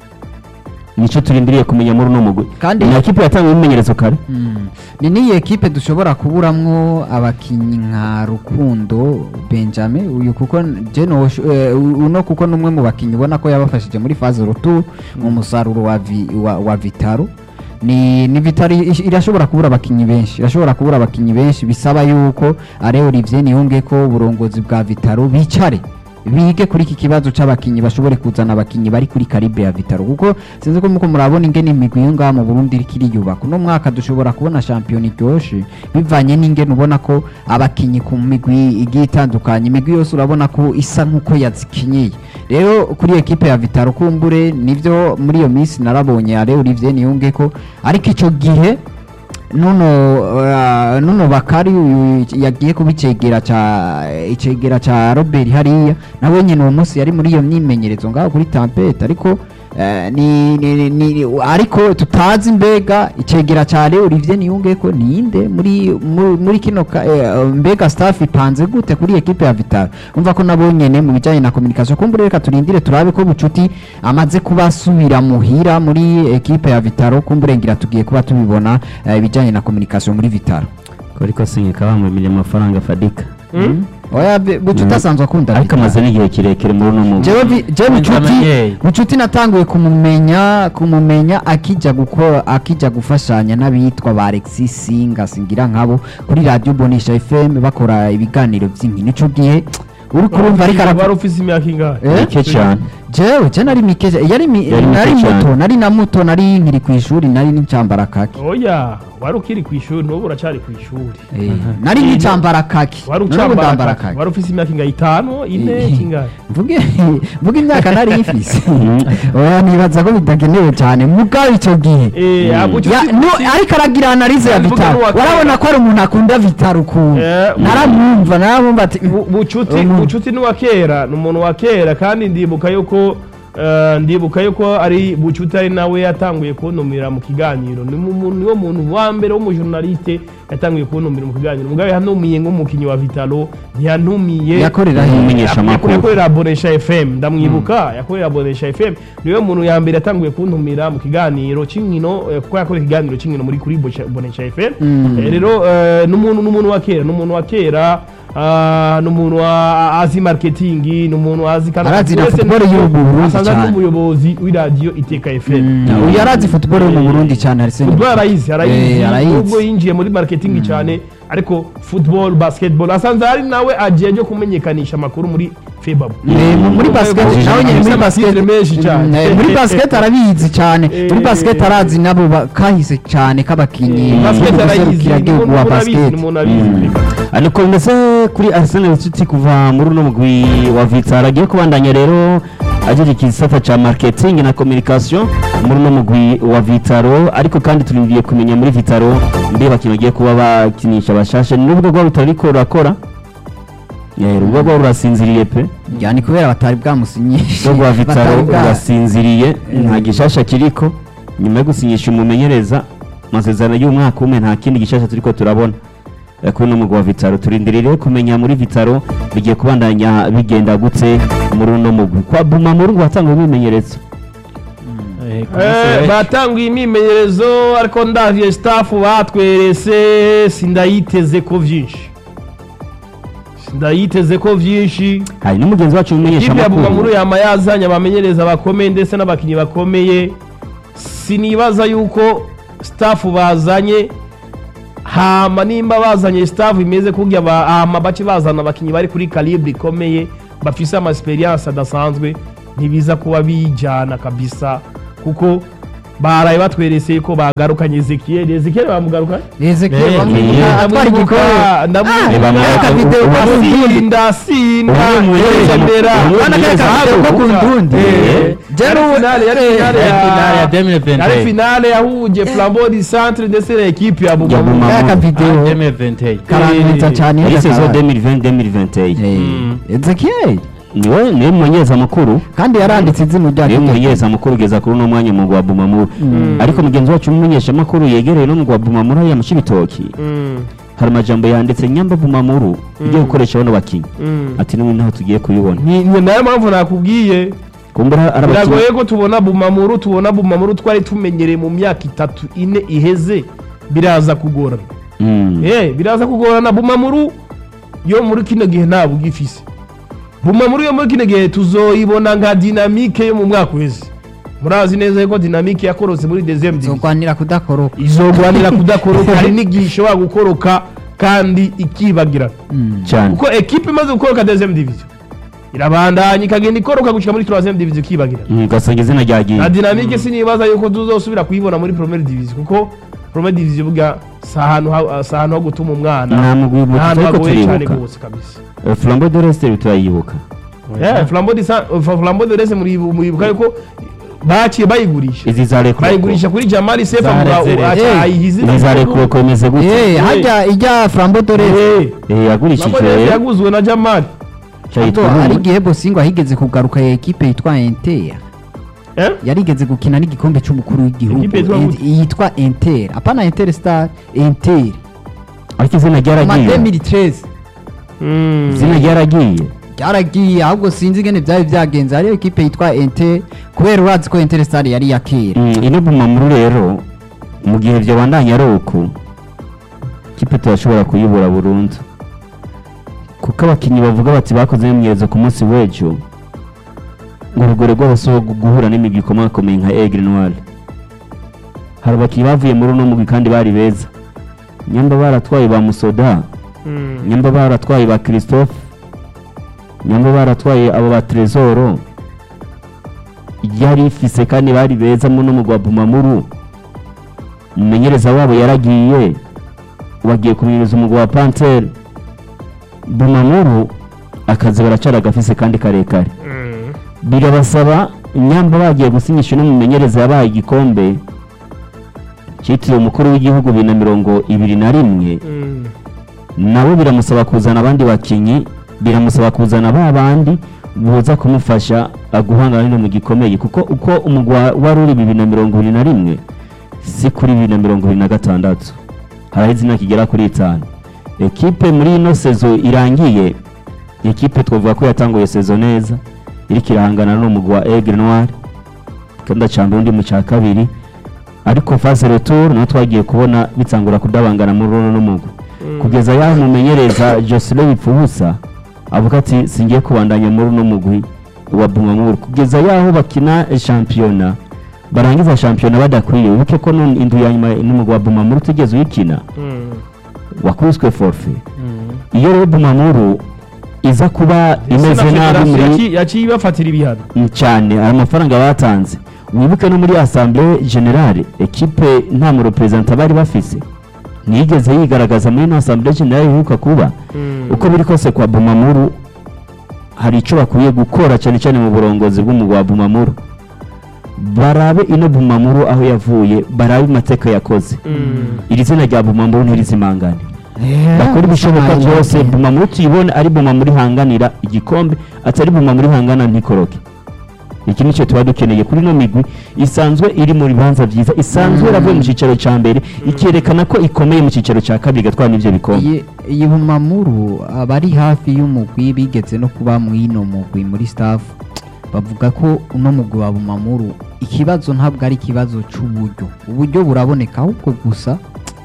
Speaker 4: nicyo turindiriye kumenya muri uno mugwi
Speaker 1: Kandi-
Speaker 4: ni ekipe yatangiye ibimenyerezo kare
Speaker 1: Mm. ni niyi ekipe dushobora kuburamwo abakinyi nka rukundo benjamin uyu kuko je no uno kuko numwe mu bakinyi ubona ko yabafashije muri phase retour mu musaruro wa, vi, wa, wa vitaro ni ni vitaro ish- irashobora kubura abakinyi benshi irashobora kubura abakinyi benshi bisaba yuko are Olivier niyunge ko uburongozi bwa vitaro bicare bige kuri iki kibazo c'abakinyi bashobore kuzana abakinyi bari kuri karibre ya vitaro kuko sinzi ko muko murabona ingene imigwi yo ngaha mu Burundi iriko iriyubaka uno mwaka dushobora kubona shampiyona iryoshe bivanye n'ingene ubona ko abakinyi ku migwi igiye itandukanye imigwi yose urabona ko isa nk'uko yazikinyeye rero kuri ekipe ya vitaro kumbure nivyo muri iyo minsi narabonye are Olivier niyunge ko ariko ico gihe nuno uh, nuno bakari uyu yagiye kuba icegera ca icegera ca Robert hariya nawe nyine uwo munsi yari muri iyo myimenyerezo ngaho kuri Tampete ariko eh, ni, ni, ni, ni ariko tutazi mbega icegera ca Leo Olivier niyunge ko ninde muri muri, muri kino ka, eh, mbega staff ipanze gute kuri equipe ya Vital umva ko nabo nyene mu bijanye na communication kumbure reka turindire turabe ko bucuti amaze kuba asubira muhira muri equipe ya Vitaro kumbure ngira tugiye kuba tubibona eh, ibijanye na communication muri Vitaro
Speaker 4: ariko sinyika bamwemereye amafaranga fadika
Speaker 1: oya be- bucuti
Speaker 4: Mm.
Speaker 1: asanzwe akunda
Speaker 4: ariko
Speaker 1: Vitaro.
Speaker 4: amaze n'igihe kirekire muri uno mugwi
Speaker 1: jewe vi- jewe bucuti
Speaker 5: Benjamin.
Speaker 1: bucuti natanguye kumumenya kumumenya akija gukora akija gufashanya n'abitwa ba Alexis Singa singira nkabo kuri radio Bonisha FM bakora ibiganiro by'inkino ico gihe uri kurumva ariko
Speaker 2: wari
Speaker 1: aravuga
Speaker 2: ufise imyaka ingahe
Speaker 1: Eh?
Speaker 4: mike cyane
Speaker 1: jewe je nari mike yari mi-
Speaker 4: Yari mike
Speaker 1: nari
Speaker 4: cyane.
Speaker 1: muto nari na muto nari nkiri ku ishuri nari n'icyambara kaki
Speaker 2: oya wari ukiri ku ishuri n'ubu uracyari ku ishuri
Speaker 1: Eh, nari n'icyambara kaki
Speaker 2: wari
Speaker 1: none ubu ndambara
Speaker 2: ucambara
Speaker 1: kaki
Speaker 2: wari ufise imyaka ingahe itanu ine
Speaker 1: Eh.
Speaker 2: kingahe
Speaker 1: mvuge mvuge imyaka nari ifise oya nibaza ko bidagenewe cyane mugabo icyo gihe
Speaker 2: Eh, abo
Speaker 1: Ya,
Speaker 2: ucuti-
Speaker 1: no, ariko aragira analize ya
Speaker 2: Mvuga
Speaker 1: vitaro
Speaker 2: n'uwa kera.
Speaker 1: warabona ko ari umuntu akunda vitaro ukuntu
Speaker 2: Eh,
Speaker 1: naramwumva naramwumva ati
Speaker 2: Bu- bucuti
Speaker 1: umuntu-
Speaker 2: bucuti ni uwa kera ni umuntu wa kera kandi ndibuka yuko eh, ndibuka yuko ari bucuti ari nawe yatanguye kuntumira mu kiganiro ni mu- mu- niwo muntu wa mbere w'umujournaliste yatanguye kuntumira mu kiganiro mugabe yantumiye nk'umukinnyi wa vitalo ntiyantumiye
Speaker 1: yakorera he
Speaker 4: Umumenyesha amakuru.
Speaker 2: yakorera bonesha fm ndamwibuka yakorera bonesha fm niwe muntu ya mbere yatanguye kuntumira mu kiganiro cy'inkino eh, kuko yakorera ikiganiro cy'inkino muri kuri Bonesha- bonesha fm
Speaker 1: Mm.
Speaker 2: Eh, rero eh, n'umuntu n'umuntu wa kera n'umuntu wa kera ah, n'umuntu wa- azi marketing n'umuntu azi kandi
Speaker 1: Arazi na
Speaker 2: wese
Speaker 1: football
Speaker 2: n'umuntu-
Speaker 1: yo mu Burundi
Speaker 2: asanzwe ari
Speaker 1: cyane.
Speaker 2: n'umuyobozi w'iradiyo iteka fm
Speaker 1: Mm, uyu yarazi football yo mu Burundi cyane Arsene
Speaker 2: football arayizi
Speaker 1: Eh,
Speaker 2: arayizi
Speaker 1: arayizi.
Speaker 2: nubwo yinjiye muri marketing cyane ariko football basketball asanzwe ari nawe agiye ryo kumenyekanisha amakuru muri febabu
Speaker 1: Eh, mu- muri basket
Speaker 2: Abayobozi
Speaker 1: nawe nyine muri
Speaker 2: bafise
Speaker 1: basket
Speaker 2: amatitre menshi cyane.
Speaker 1: Mm, eh, muri basket arabizi cyane
Speaker 2: Eh,
Speaker 1: muri basket arazi nabo ba- kahise cyane k'abakinnyi
Speaker 2: basket arayizi
Speaker 1: b'ubuserukira
Speaker 2: ni
Speaker 1: gihugu wa
Speaker 2: umuntu abizi
Speaker 1: basket
Speaker 2: ni umuntu abizi
Speaker 4: ariko bimeze kuri Arsene Bucuti kuva muri uno mugwi wa Vitara agiye kubandanya rero ajeje igisata ca marketing na communication muri uno mugwi wa Vitaro ariko kandi turindiye kumenya muri Vitaro mbe bakintu bagiye kuba bakinisha bashashe nubwo rwa Vitaro ariko rurakora eh rubwo rwa rurasinziriye pe
Speaker 1: yani kubera batari bwamusinyishe
Speaker 4: rwo rwa Vitaro
Speaker 1: batari bwa-
Speaker 4: rurasinziriye nta gishasha kiriko nyuma yo gusinyisha umumenyereza amasezerano y'umwaka umwe nta kindi gishasha turiko turabona Eh, kuri uno mugwi wa vitaro turindirire kumenya muri vitaro bigiye kubandanya bigenda gutse muri uno mugwi kwa buma muri ngo watanga ibimenyereza
Speaker 5: Eh, ku
Speaker 2: Eh,
Speaker 5: munsi w'ejo.
Speaker 2: batanguye imyimenyerezo ariko ndavye staff batwerese sindayiteze ko vyinshi sindayiteze ko vyinshi
Speaker 4: hari n'umugenzi wacu umumenyesha
Speaker 2: ikipe ya Bumamuru
Speaker 4: amakuru
Speaker 2: yama yazanye abamenyereza bakomeye ndetse n'abakinnyi bakomeye sinibaza yuko staff bazanye hama nimba bazanye staff imeze kurya ba- hama bace bazana abakinnyi bari kuri calibre ikomeye bafise ama experience adasanzwe ntibiza kuba bijana kabisa kuko baraye batwerese ko bagarukanye Ezekiel Ezekiel bamugaruka
Speaker 1: Ezekiel
Speaker 5: Eh,
Speaker 1: bamwibuka atwara igikombe
Speaker 4: Eh, bamugaruka
Speaker 1: akavideo
Speaker 4: ubu-
Speaker 1: ka
Speaker 4: ubu-
Speaker 1: Burundi.
Speaker 2: sinda sinda
Speaker 4: Ubu ni umumenyereza mu-
Speaker 2: yendera
Speaker 4: ubu ni
Speaker 1: Bana kare
Speaker 4: umumenyereza
Speaker 1: akavideo ko
Speaker 4: mukuru.
Speaker 1: ku Burundi.
Speaker 2: Eh,
Speaker 1: Jewe-
Speaker 2: yari finale yari
Speaker 1: eh,
Speaker 2: finale
Speaker 5: yari finale ya
Speaker 2: ya
Speaker 5: 2020.
Speaker 2: yari finale yahuje Flambeau du Centre ndetse na equipe ya Bumamuru
Speaker 4: Bumamuru.
Speaker 1: Kaya
Speaker 5: Ah,
Speaker 1: akavideo
Speaker 5: 2021.
Speaker 1: karangiza cyane
Speaker 4: muri saison
Speaker 1: Dakar.
Speaker 4: 2020-2021
Speaker 1: Eh, Ezekiel
Speaker 4: niwe niwe mumenyereza mukuru
Speaker 1: kandi yaranditse izina rya
Speaker 4: niwe
Speaker 1: Kitoko.
Speaker 4: mumenyereza mukuru ugeza kuri uno mwanya mu gwa bumamuru ariko mugenzi wacu umumenyeshamakuru yegereye no mu gwa bumamuru hariya mu Cibitoki hari amajambo yanditse nyamba bumamuru ujye gukoresha bano bakinnyi ati n'ubu ntaho tugiye kubibona
Speaker 2: ni ni nayo mpamvu nakubwiye
Speaker 4: kumbura ari abakinnyi
Speaker 2: biragoye ko tubona Bumamuru tubona Bumamuru twari tumenyereye mu myaka itatu ine iheze biraza kugorana
Speaker 4: Mm.
Speaker 2: eh biraza kugorana Bumamuru yo muri kino gihe ntabwo ugifise Bumamuru yo muri kino gihe tuzoyibona nka dinamike yo mu mwaka uheze murazi neza yuko dinamike yakorotse muri deuxième division
Speaker 1: zogwanira kudakoroka
Speaker 2: izogwanira kudakoroka hari n'igihe ishobora gukoroka kandi ikibagirana
Speaker 4: cyane
Speaker 2: kuko ekipe imaze gukoroka deuxième division irabandanya ikagenda ikoroka gushyika muri troisième division ikibagirana
Speaker 4: Mm, ugasanga izina ryagiye
Speaker 2: na dinamike sinibaza yuko tuzosubira kuyibona muri première division kuko première division burya si ahantu ha- si ahantu ho gutuma umwana
Speaker 4: nta mugwi
Speaker 2: ni
Speaker 4: muto
Speaker 2: ahantu
Speaker 4: ariko
Speaker 2: hagoye cyane
Speaker 4: turibuka
Speaker 2: rwose kabisa
Speaker 4: Eh, flambeau de l'est turayibuka
Speaker 2: Eh, flambeau de Sa- eh, flambeau de rese muribuka yuko baciye bayigurisha
Speaker 4: izi za rekoko
Speaker 2: bayigurisha kuri jamali sefa
Speaker 5: Za
Speaker 2: muga
Speaker 5: Rezere.
Speaker 2: ayihize
Speaker 4: izi za rekoko imeze
Speaker 1: Eh,
Speaker 4: gute
Speaker 1: hajya ijya flambo dore
Speaker 4: Eh, yagurishijwe rero
Speaker 2: yaguzwe na jamali
Speaker 4: cyayitwa
Speaker 1: hari
Speaker 4: Rumwe.
Speaker 1: igihe bosingo ahigeze kugaruka ya ekipe yitwa Inter
Speaker 2: Eh?
Speaker 1: yarigeze gukina n'igikombe cy'umukuru w'igihugu
Speaker 2: Ekipe yitwa
Speaker 1: En-
Speaker 2: gute?
Speaker 1: yitwa Inter apana Inter Star Inter
Speaker 4: ariko izina
Speaker 1: ma
Speaker 4: ryaragiye
Speaker 1: 2013
Speaker 2: Mm.
Speaker 4: izina ryaragiye
Speaker 1: byaragiye ahubwo sinzi ingene byari byagenze hariyo ekipe yitwa Inter kubera urazi ko Inter Star yari iya kera
Speaker 4: Mm, ino bumamuru rero mu gihe byabandanya ari uku kipe turashobora kuyibura burundu kuko abakinnyi bavuga bati bakoze imyimenyerezo ku munsi w'ejo ngo urugero rw'abasore guhura n'imigwi ikomakomeye nka Aigle Noir hari abakinnyi bavuye muri uno mugwi kandi bari beza nyamba baratwaye ba Musoda
Speaker 2: Mm.
Speaker 4: nyamba baratwaye ba Christophe nyamba baratwaye abo ba Tresoro yari ifise kandi bari beza muno mu gwa Bumamuru umumenyereza wabo yaragiye bagiye kumenyereza umugwa wa Panthère Bumamuru akazi baracara gafise kandi karekare
Speaker 2: Mm.
Speaker 4: birabasaba nyamba bagiye gusinyisha n'umumenyereza yabaye igikombe cyitiriwe umukuru w'igihugu bibiri na mirongo ibiri na rimwe
Speaker 2: Mm.
Speaker 4: nabo biramusaba kuzana abandi bakinnyi biramusaba kuzana ba bandi buza kumufasha uh, guhangana n'ino mu gikomeye kuko uko umugwa wari uri bibiri na mirongo ibiri na rimwe si kuri bibiri na mirongo ibiri na gatandatu haraho izina kigera kuri itanu ekipe muri ino sezo irangiye ekipe twavuga ko yatanguye sezo neza iriko irahangana n'umugwa wa Aigle Noir kandi acamba undi mu cya kabiri ariko phase retour naho twagiye kubona bitangura kudabangana muri runo n'umugwi kugeza yaho umumenyereza Jocelyn Bipfubusa avuga ati singiye kubandanya muri uno mugwi wa Bumamuru kugeza yaho bakina shampiyona barangiza shampiyona badakwiye wibuke ko none indu ya nyuma n'umugwi wa Bumamuru tugeze uyikina
Speaker 2: Mm.
Speaker 4: wakubiswe forfait
Speaker 5: Mm.
Speaker 4: iyo rero Bumamuru iza kuba imeze
Speaker 2: Sena
Speaker 4: nabi
Speaker 2: Federation
Speaker 4: muri
Speaker 2: yaci- yaciye ibafatira ibihano
Speaker 4: Mm, cyane aya mafaranga batanze wibuke no muri assemblée générale ekipe nta murepresenta bari bafise ntiyigeze yigaragaza muri ino assemblée générale iheruka kuba uko biri kose kwa Bumamuru hari icyo bakwiye gukora cyane cyane mu burongozi bw'umugwa wa Bumamuru barabe ino Bumamuru aho yavuye barabe amateka yakoze iri zina rya Bumamuru ntirizimangane bakora ibishoboka byose Bumamuru tuyibone ari Bumamuru ihanganira igikombe atari Bumamuru ihangana ntikoroke iki nicyo tuba dukeneye kuri ino migwi isanzwe iri mu bibanza byiza isanzwe yaravuye mu cyicaro cya mbere ikerekana ko ikomeye mu cyicaro cya kabiri igatwara n'ibyo bikombe
Speaker 1: iyi iyi bumamuru abari hafi y'umugwi bigeze no kuba mu ino mugwi muri staff bavuga ko uno mugwi wa bumamuru ikibazo ntabwo ari ikibazo cy'uburyo uburyo buraboneka ahubwo gusa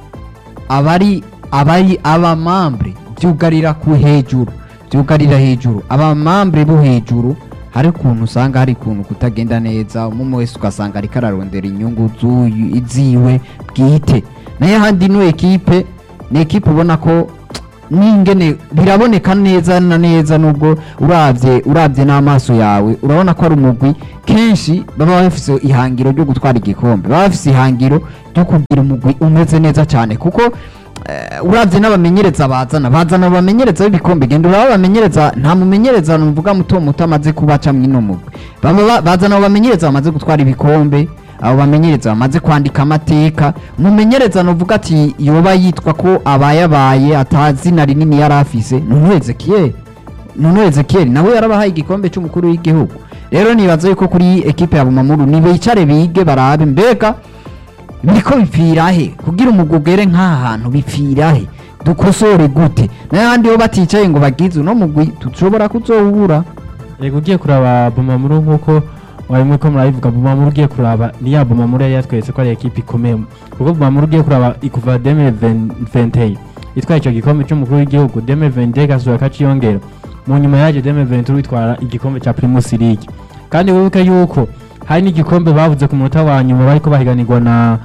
Speaker 1: abari abari abamambre byugarira ku hejuru byugarira hejuru abamambre bo hejuru hari ukuntu usanga hari ukuntu kutagenda neza umwe wese ugasanga ariko ararondera inyungu z'uyu iziwe bwite nayo ahandi ino ekipe ni ekipe ubona ko n'ingene biraboneka neza na neza nubwo urabye urabye n'amaso yawe urabona ko ari umugwi kenshi baba bafise ihangiro ryo gutwara igikombe baba bafise ihangiro ryo kugira umugwi umeze neza cyane kuko eh, urabye n'abamenyereza bazana bazana abamenyereza b'ibikombe genda uraba abamenyereza nta mumenyereza numvuga muto muto amaze kubaca mw'ino mugwi baba ba- bazana abo bamenyereza bamaze gutwara ibikombe abo bamenyereza bamaze kwandika amateka umumenyereza nuvuga ati yoba yitwa ko abayabaye atazina rinini yari afise nunu ezekiyeli nunu ezekiyeli nawe yarabahaye igikombe cy'umukuru w'igihugu rero nibaza yuko kuri ekipe ya bumamuru nibicare bige barabe mbega biriko bipfira he kugira umugugere nk'aha hantu bipfira he dukosore gute n'ahandi ho baticaye ngo bagize uno mugwi tushobora kuzowubura
Speaker 5: Yego ugiye kuraba Bumamuru nk'uko warimo ko murabivuga Bumamuru ugiye kuraba ni ya Bumamuru yari yatweretse ko ari ekipe ikomeye kuko Bumamuru ugiye kuraba ikuva 2020 itwaye icyo gikombe cy'umukuru w'igihugu 2020 gasubira kaciyongera mu nyuma yaje 2020 witwara igikombe cya Primus League kandi wibuke yuko hari n'igikombe bavuze ku munota wa nyuma bariko bahiganirwa na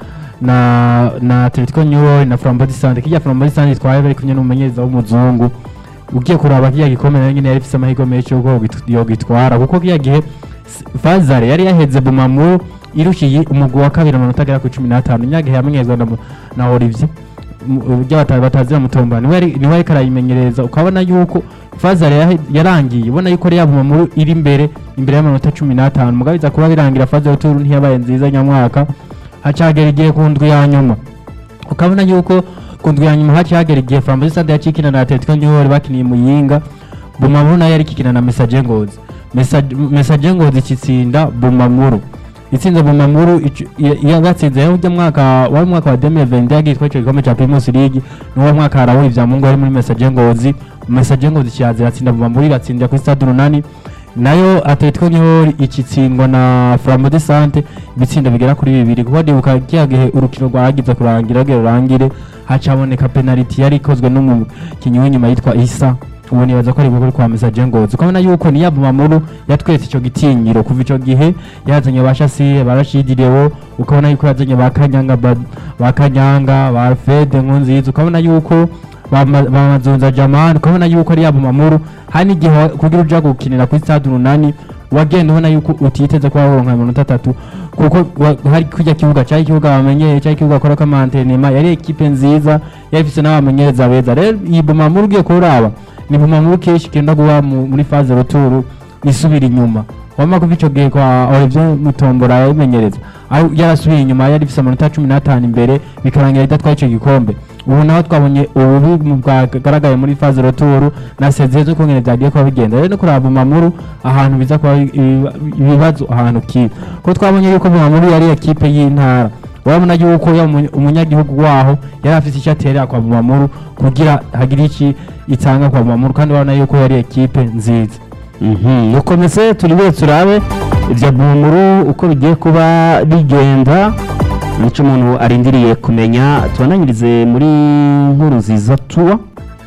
Speaker 5: na na Atletico New York na Flambeau de Sante kijya Flambeau de Sante itwaye bari kumwe n'umumenyereza w'umuzungu ugiye kuraba kiriya gikombe nayo nyine yari ifite amahirwe menshi y'uko yogitu- yogitwara kuko kiriya gihe S- Fazare yari yaheze Bumamuru irushiye umugwi wa kabiri amanota agera ku cumi n'atanu nyagihe yamenyezwa na, na Olivier mu- uburyo bata- batazira mutomba niwe yari- niwe ariko arayimenyereza ukabona yuko Fazare yahe- yarangiye ubona yuko ari ya Bumamuru iri imbere imbere y'amanota cumi n'atanu mugabo biza kuba birangira Fazare turu ntiyabaye nziza nyamwaka hacagera igihe ku ndwi ya nyuma ukabona yuko ku ndwi ya nyuma haciye hagera igihe Flambeau de Sante yakikina na Atletico New York bakiniye Muyinga Bumamuru nayo yari ikikina na Messager Ngozi Message- Messager Ngozi ikitsinda Bumamuru itsinze Bumamuru icu- ya- yabatsinze yari ujya mwaka wari umwaka wa 2020 yagiye icyo gikombe cya Primus League n'uwo mwaka harahuye ibya Mungu yari muri Messager Ngozi Messager Ngozi kiyaza iratsinda Bumamuru iratsindira kuri Stade Runani nayo Atletico New York ikitsindwa na Flambeau de Sante ibitsindo bigera kuri bibiri kuko ndibuka kiya gihe urukino rwagize kurangira rugera rurangire hacaboneka penalty yari ikozwe n'umukinnyi w'inyuma yitwa Isa ubu nibaza ko ari bukuri kwa Messager Ngozi ukabona yuko ni Yabumamuru yatwetse icyo gitinyiro kuva icyo gihe yazanye ba Shassir barashidirewo ukabona yuko yazanye ba Kanyanga ba, ba Kanyanga ba Fede Nkunziza ukabona yuko bama- bamazunza Jamal ukabona yuko ari Yabumamuru hari n'igihe wa- kugira uja gukinira kuri stade runani wagenda ubona yuko utiteze kuba woronka amanota atatu kuko wa- hari kujya kibuga cyari ikibuga bamenyeye cyari ikibuga akora ko amantenema yari ekipe nziza yari ifite n'abamenyereza beza rero iyi bumamuru ugiye kuraba ni bumamuru kenshi ikenda kuba mu- muri faze ruturu isubira inyuma wama kuva icyo gihe kwa Olivier Mutombora yabimenyereza aho yarasubiye inyuma yari ifite amanota cumi n'atanu imbere bikarangira idatwaye icyo gikombe ubu naho twabonye ububi mu bwagaragaye muri faze roturu na sezeye zo kongera byagiye kuba bigenda rero no kuraba Bumamuru ahantu biza kuba ibi- ibibazo ahantu kiba ko twabonye yuko Bumamuru yari ekipe y'intara urabona yuko ya umu- umunyagihugu waho yari afite icyo aterera kwa Bumamuru kugira hagire iki itanga kwa Bumamuru kandi urabona yuko yari ekipe nziza
Speaker 4: Mhm, ukomeze turibe turabe ibya bumuru uko bigiye kuba bigenda nicyo umuntu arindiriye kumenya tubananyirize muri nkuru nziza tuwa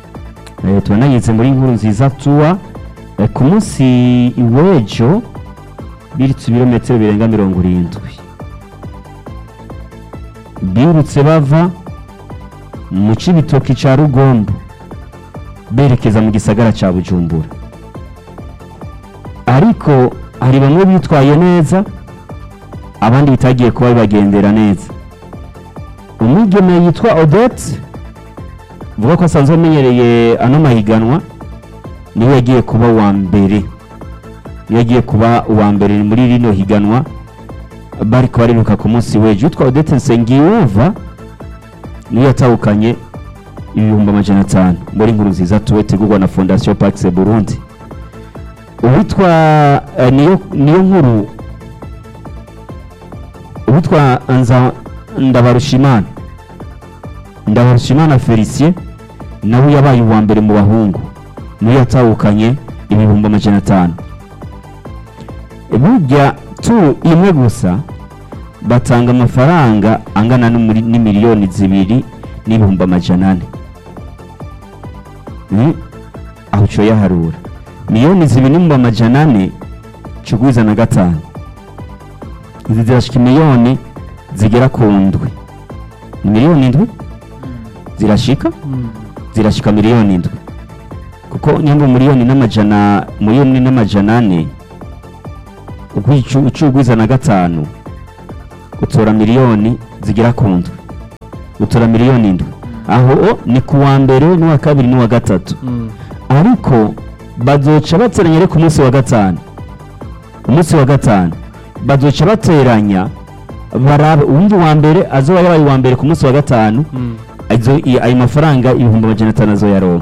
Speaker 4: Eh, tubananyirize muri nkuru nziza tuwa Eh, ku munsi w'ejo birutse ibirometero birenga mirongo irindwi birutse bava mu cibitoki ca rugombo berekeza mu gisagara ca bujumbura ariko hari bamwe bitwaye neza abandi bitagiye kuba bibagendera neza umwigeme yitwa odette vuga ko asanzwe amenyereye ano mahiganwa niwe yagiye kuba uwa mbere niwe yagiye kuba uwa mbere muri rino higanwa bari kubariruka ku munsi w'ejo witwa odette nsengiyumva niwe yatahukanye ibihumbi amajana atanu muri nkuru nziza tuwe tegurwa na fondasiyo pakise burundi uwitwa eh, niyo niyo nkuru uwitwa nza ndabarushimana ndabarushimana felicien nawe yabaye uwa mbere mu bahungu niwe yatahukanye ibihumbi amajana atanu burya tu imwe gusa batanga amafaranga angana n'umuri- n'imiliyoni zibiri n'ibihumbi amajana ane Mm, aho uco yaharura miliyoni zibiri n'ibihumbi amajana ane cugwiza na gatanu izi zirashika miliyoni zigera ku ndwi ni miliyoni indwi zirashika zirashika miliyoni indwi kuko nyambo miliyoni n'amajana miliyoni n'amajana ane ucugwiza na gatanu utora miliyoni zigera ku ndwi utora miliyoni indwi aho o, ni ku wa mbere n'uwa kabiri n'uwa gatatu ariko bazoca bateranya ariko umunsi wa gatanu umunsi wa gatanu bazoca bateranya barabe uwundi wa mbere azoba yabaye uwa mbere ku munsi wa gatanu azo- i- ayo mafaranga ibihumbi amajana atanu azoyaronka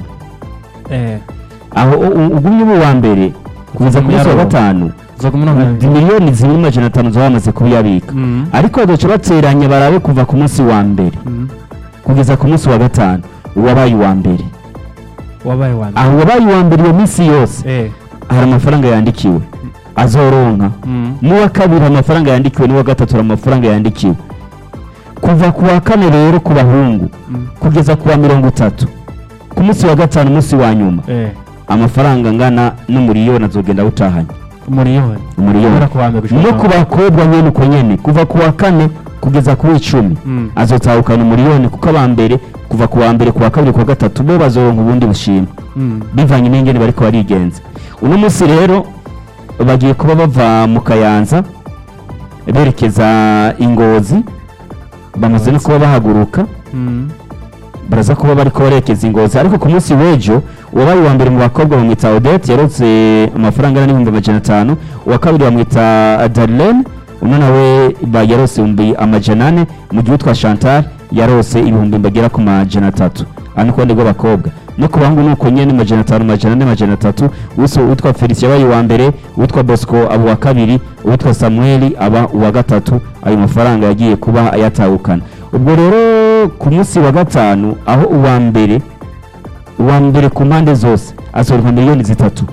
Speaker 4: aho u- u- ugumye uba uwa mbere kugeza ku munsi wa
Speaker 5: Yaronka.
Speaker 4: gatanu ni miliyoni zibiri n'amajana atanu zoba bamaze kubiyabika ariko bazoca bateranya barabe kuva ku munsi wa mbere kugeza ku munsi wa gatanu uwabaye uwa mbere
Speaker 5: wabaye wa mbere
Speaker 4: aho uwabaye uwa mbere iyo minsi yose
Speaker 5: Eh.
Speaker 4: hari amafaranga yandikiwe azoronka
Speaker 5: Mm.
Speaker 4: n'uwa kabiri hari amafaranga yandikiwe n'uwa gatatu hari amafaranga yandikiwe kuva ku wa kane rero ku bahungu
Speaker 5: Mm.
Speaker 4: kugeza ku wa mirongo itatu ku munsi wa gatanu umunsi wa nyuma
Speaker 5: Eh.
Speaker 4: amafaranga angana n'umuriyoni azogenda awutahanye
Speaker 5: umuriyoni
Speaker 4: umuriyoni
Speaker 5: Guhera ku wa mbere gushika
Speaker 4: no
Speaker 5: ku
Speaker 4: ku
Speaker 5: wa-
Speaker 4: bakobwa nyene uko nyene kuva ku wa kane kugeza ku w'icumi
Speaker 5: Mm.
Speaker 4: azotahukana umuriyoni kuko aba mbere kuva ku wa mbere ku wa kabiri ku wa gatatu bo bazoronka ubundi bushimwe
Speaker 5: Mm.
Speaker 4: bivanye n'ingene bariko barigenza uno munsi rero bagiye kuba bava mu kayanza berekeza ingozi bamaze no kuba bahaguruka
Speaker 5: Mm.
Speaker 4: baraza kuba bariko barekeza ingozi ariko ku munsi w'ejo uwabaye uwa mbere mu bakobwa bamwita odette yarotse amafaranga angana n'ibihumbi amajana atanu uwa kabiri bamwita darlene uno nawe ba- yarose ibihumbi amajana ane mu gihe utwa chantal yarose ibihumbi bagera ku majana atatu aha ni ku ruhande rw'abakobwa no ku bahungu ni uko nyene amajana atanu amajana ane amajana atatu uwise uwitwa felicien yabaye uwa mbere uwitwa bosco aba uwa kabiri uwitwa samuel aba uwa gatatu ayo mafaranga yagiye kuba ayatahukana ubwo rero ku munsi wa gatanu aho uwa mbere uwa mbere ku mpande zose asohoka miliyoni zitatu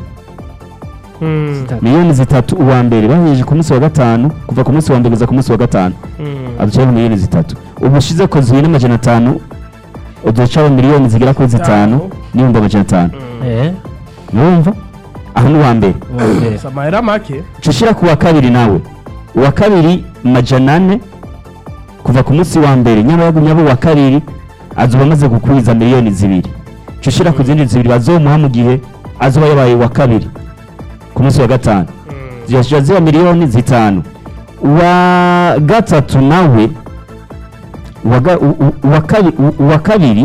Speaker 2: Mm.
Speaker 5: Zitatu.
Speaker 4: miliyoni zitatu uwa mbere bahejeje ku munsi wa gatanu kuva ku munsi wa mbere kugeza ku munsi wa gatanu
Speaker 2: Mm.
Speaker 4: aducaho miliyoni zitatu ubu ushize ko zibiri n'amajana atanu uducaho miliyoni zigera kuri zitanu
Speaker 2: Zitanu.
Speaker 4: n'ibihumbi amajana atanu
Speaker 5: Eh.
Speaker 4: urumva aho ni uwa mbere
Speaker 5: Uwa mbere.
Speaker 2: Si amahera make
Speaker 4: ca ushira ku wa kabiri nawe uwa kabiri majana ane kuva ku munsi wa mbere nyamara yagumye abo uwa kabiri azoba amaze gukwiza miliyoni zibiri ca ushira ku zindi zibiri bazomuha mu gihe azoba yabaye uwa kabiri ku munsi wa gatanu
Speaker 2: Mm.
Speaker 4: zirashira ziba miliyoni zitanu uwa gatatu nawe uwa ga- u- u- uwa kabi- u- uwa kabiri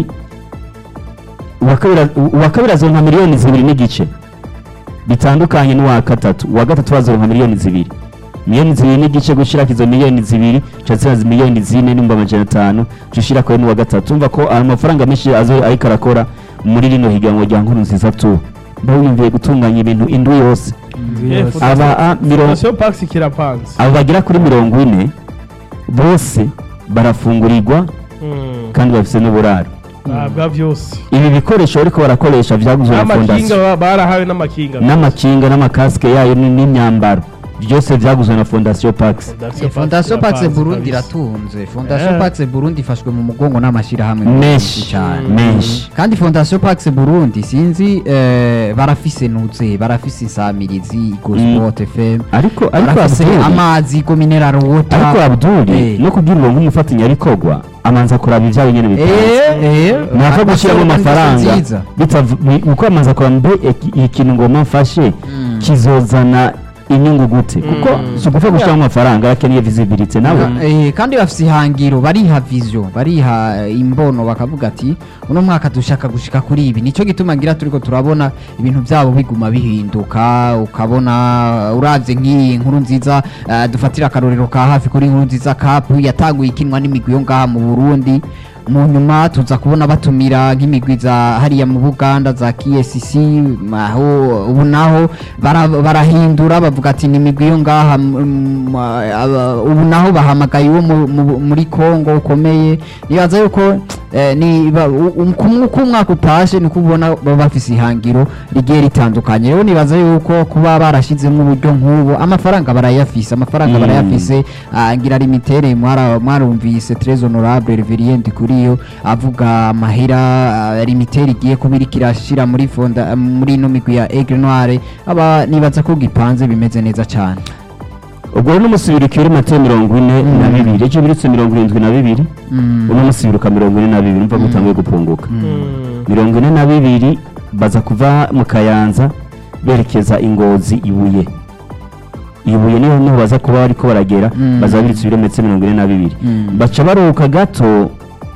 Speaker 4: uwa kabiri uwa kabiri azoronka miliyoni zibiri n'igice bitandukanye n'uwa gatatu uwa gatatu bazoronka miliyoni zibiri miliyoni zibiri n'igice gushirako izo miliyoni zibiri cazira miliyoni zine n'ibihumbi amajana atanu cushira kure n'uwa gatatu umva ko ari amafaranga menshi azo ariko arakora muri rino higanwa rya nkuru nziza tu mba wiyumviye gutunganya ibintu indwi yose
Speaker 2: Eh,
Speaker 5: Yose.
Speaker 2: Fondation-
Speaker 4: aba a mirongo
Speaker 2: Fondation Pax kirapanze
Speaker 4: abo bagera kuri mirongo ine bose barafungurirwa
Speaker 2: Mm.
Speaker 4: kandi bafise n'uburaro
Speaker 2: ntabwa byose
Speaker 4: ibi bikoresho bariko barakoresha vyaguzwe na
Speaker 2: n'amakinga
Speaker 4: fondasiyo
Speaker 2: ba- barahawe n'amakinga
Speaker 4: n'amakinga n'amakasike yayo ni- n'imyambaro byose vyaguzwe na fondasiyo pax
Speaker 1: fondasiyo pax
Speaker 2: kirapanze
Speaker 1: burundi
Speaker 2: kabisa.
Speaker 1: iratunze fondasiyo
Speaker 2: Eh.
Speaker 1: pax burundi ifashwe mu mugongo n'amashyirahamwe
Speaker 4: menshi
Speaker 1: cyane
Speaker 4: menshi
Speaker 1: kandi fondasiyo pax burundi sinzi eh, barafise nuze barafise insamirizi gosport fm
Speaker 4: ariko ariko
Speaker 1: barafise
Speaker 4: Abdul,
Speaker 1: amazi go mineral water
Speaker 4: ariko abduri
Speaker 1: Eh.
Speaker 4: no kugira uronke umufatanyabikorwa amanza kuraba ivyabo nyene bipanze ntapfa gushyiramo amafaranga bitav- ni- uko amaze akora mbe iki- ikintu ngoma mfashe kizozana inyungu gute kuko si ugupfa gushyiramo amafaranga arakeneye visibility nawe
Speaker 1: Eh, kandi bafise ihangiro bariha vision bariha eh, imbono bakavuga ati uno mwaka dushaka gushika kuri ibi nico gituma ngira turiko turabona ibintu byabo biguma bihinduka ukabona uravye nk'iyi nkuru nziza eh, dufatira akarorero ka hafi kuri nkuru nziza cup yatanguye ikinwa n'imigwi yo ngaha mu Burundi mu nyuma tuza kubona batumira nk'imigwi za hariya mu Buganda za KSC aho ubu naho bara- barahindura bavuga ati ni imigwi yo ngaha m- m- aba- ubu naho bahamagaye uwo mu- mu- muri Kongo ukomeye nibaza yuko eh, ni ba- u- u- ku- uko umwaka utashe niko ubona baba bafise ihangiro rigiye ritandukanye rero nibaza yuko kuba barashizemo uburyo nk'ubu amafaranga barayafise amafaranga
Speaker 4: Mm.
Speaker 1: barayafise ah, ngira limitere mwara- mwarumvise très honorable reverient kuri yo avuga amahera ah, limitere igiye kuba iriko irashira muri fonda muri ino migwi ya Aigle Noire aba nibaza ko gipanze bimeze neza cyane
Speaker 4: ubwo rero n'umusibiri kiri mateo mirongo ine
Speaker 1: Mm.
Speaker 4: na bibiri ejo birutse mirongo irindwi na bibiri
Speaker 1: Mm.
Speaker 4: uno musibiruka mirongo ine na bibiri mva
Speaker 1: Mm.
Speaker 4: gutanguye gupunguka
Speaker 2: Mm.
Speaker 4: mirongo ine na bibiri baza kuva mu kayanza berekeza ingozi ibuye ibuye niho niho baza kuba bariko baragera
Speaker 1: Mm.
Speaker 4: baza biritse ibirometero mirongo ine na bibiri
Speaker 1: Mm.
Speaker 4: baca baruhuka gato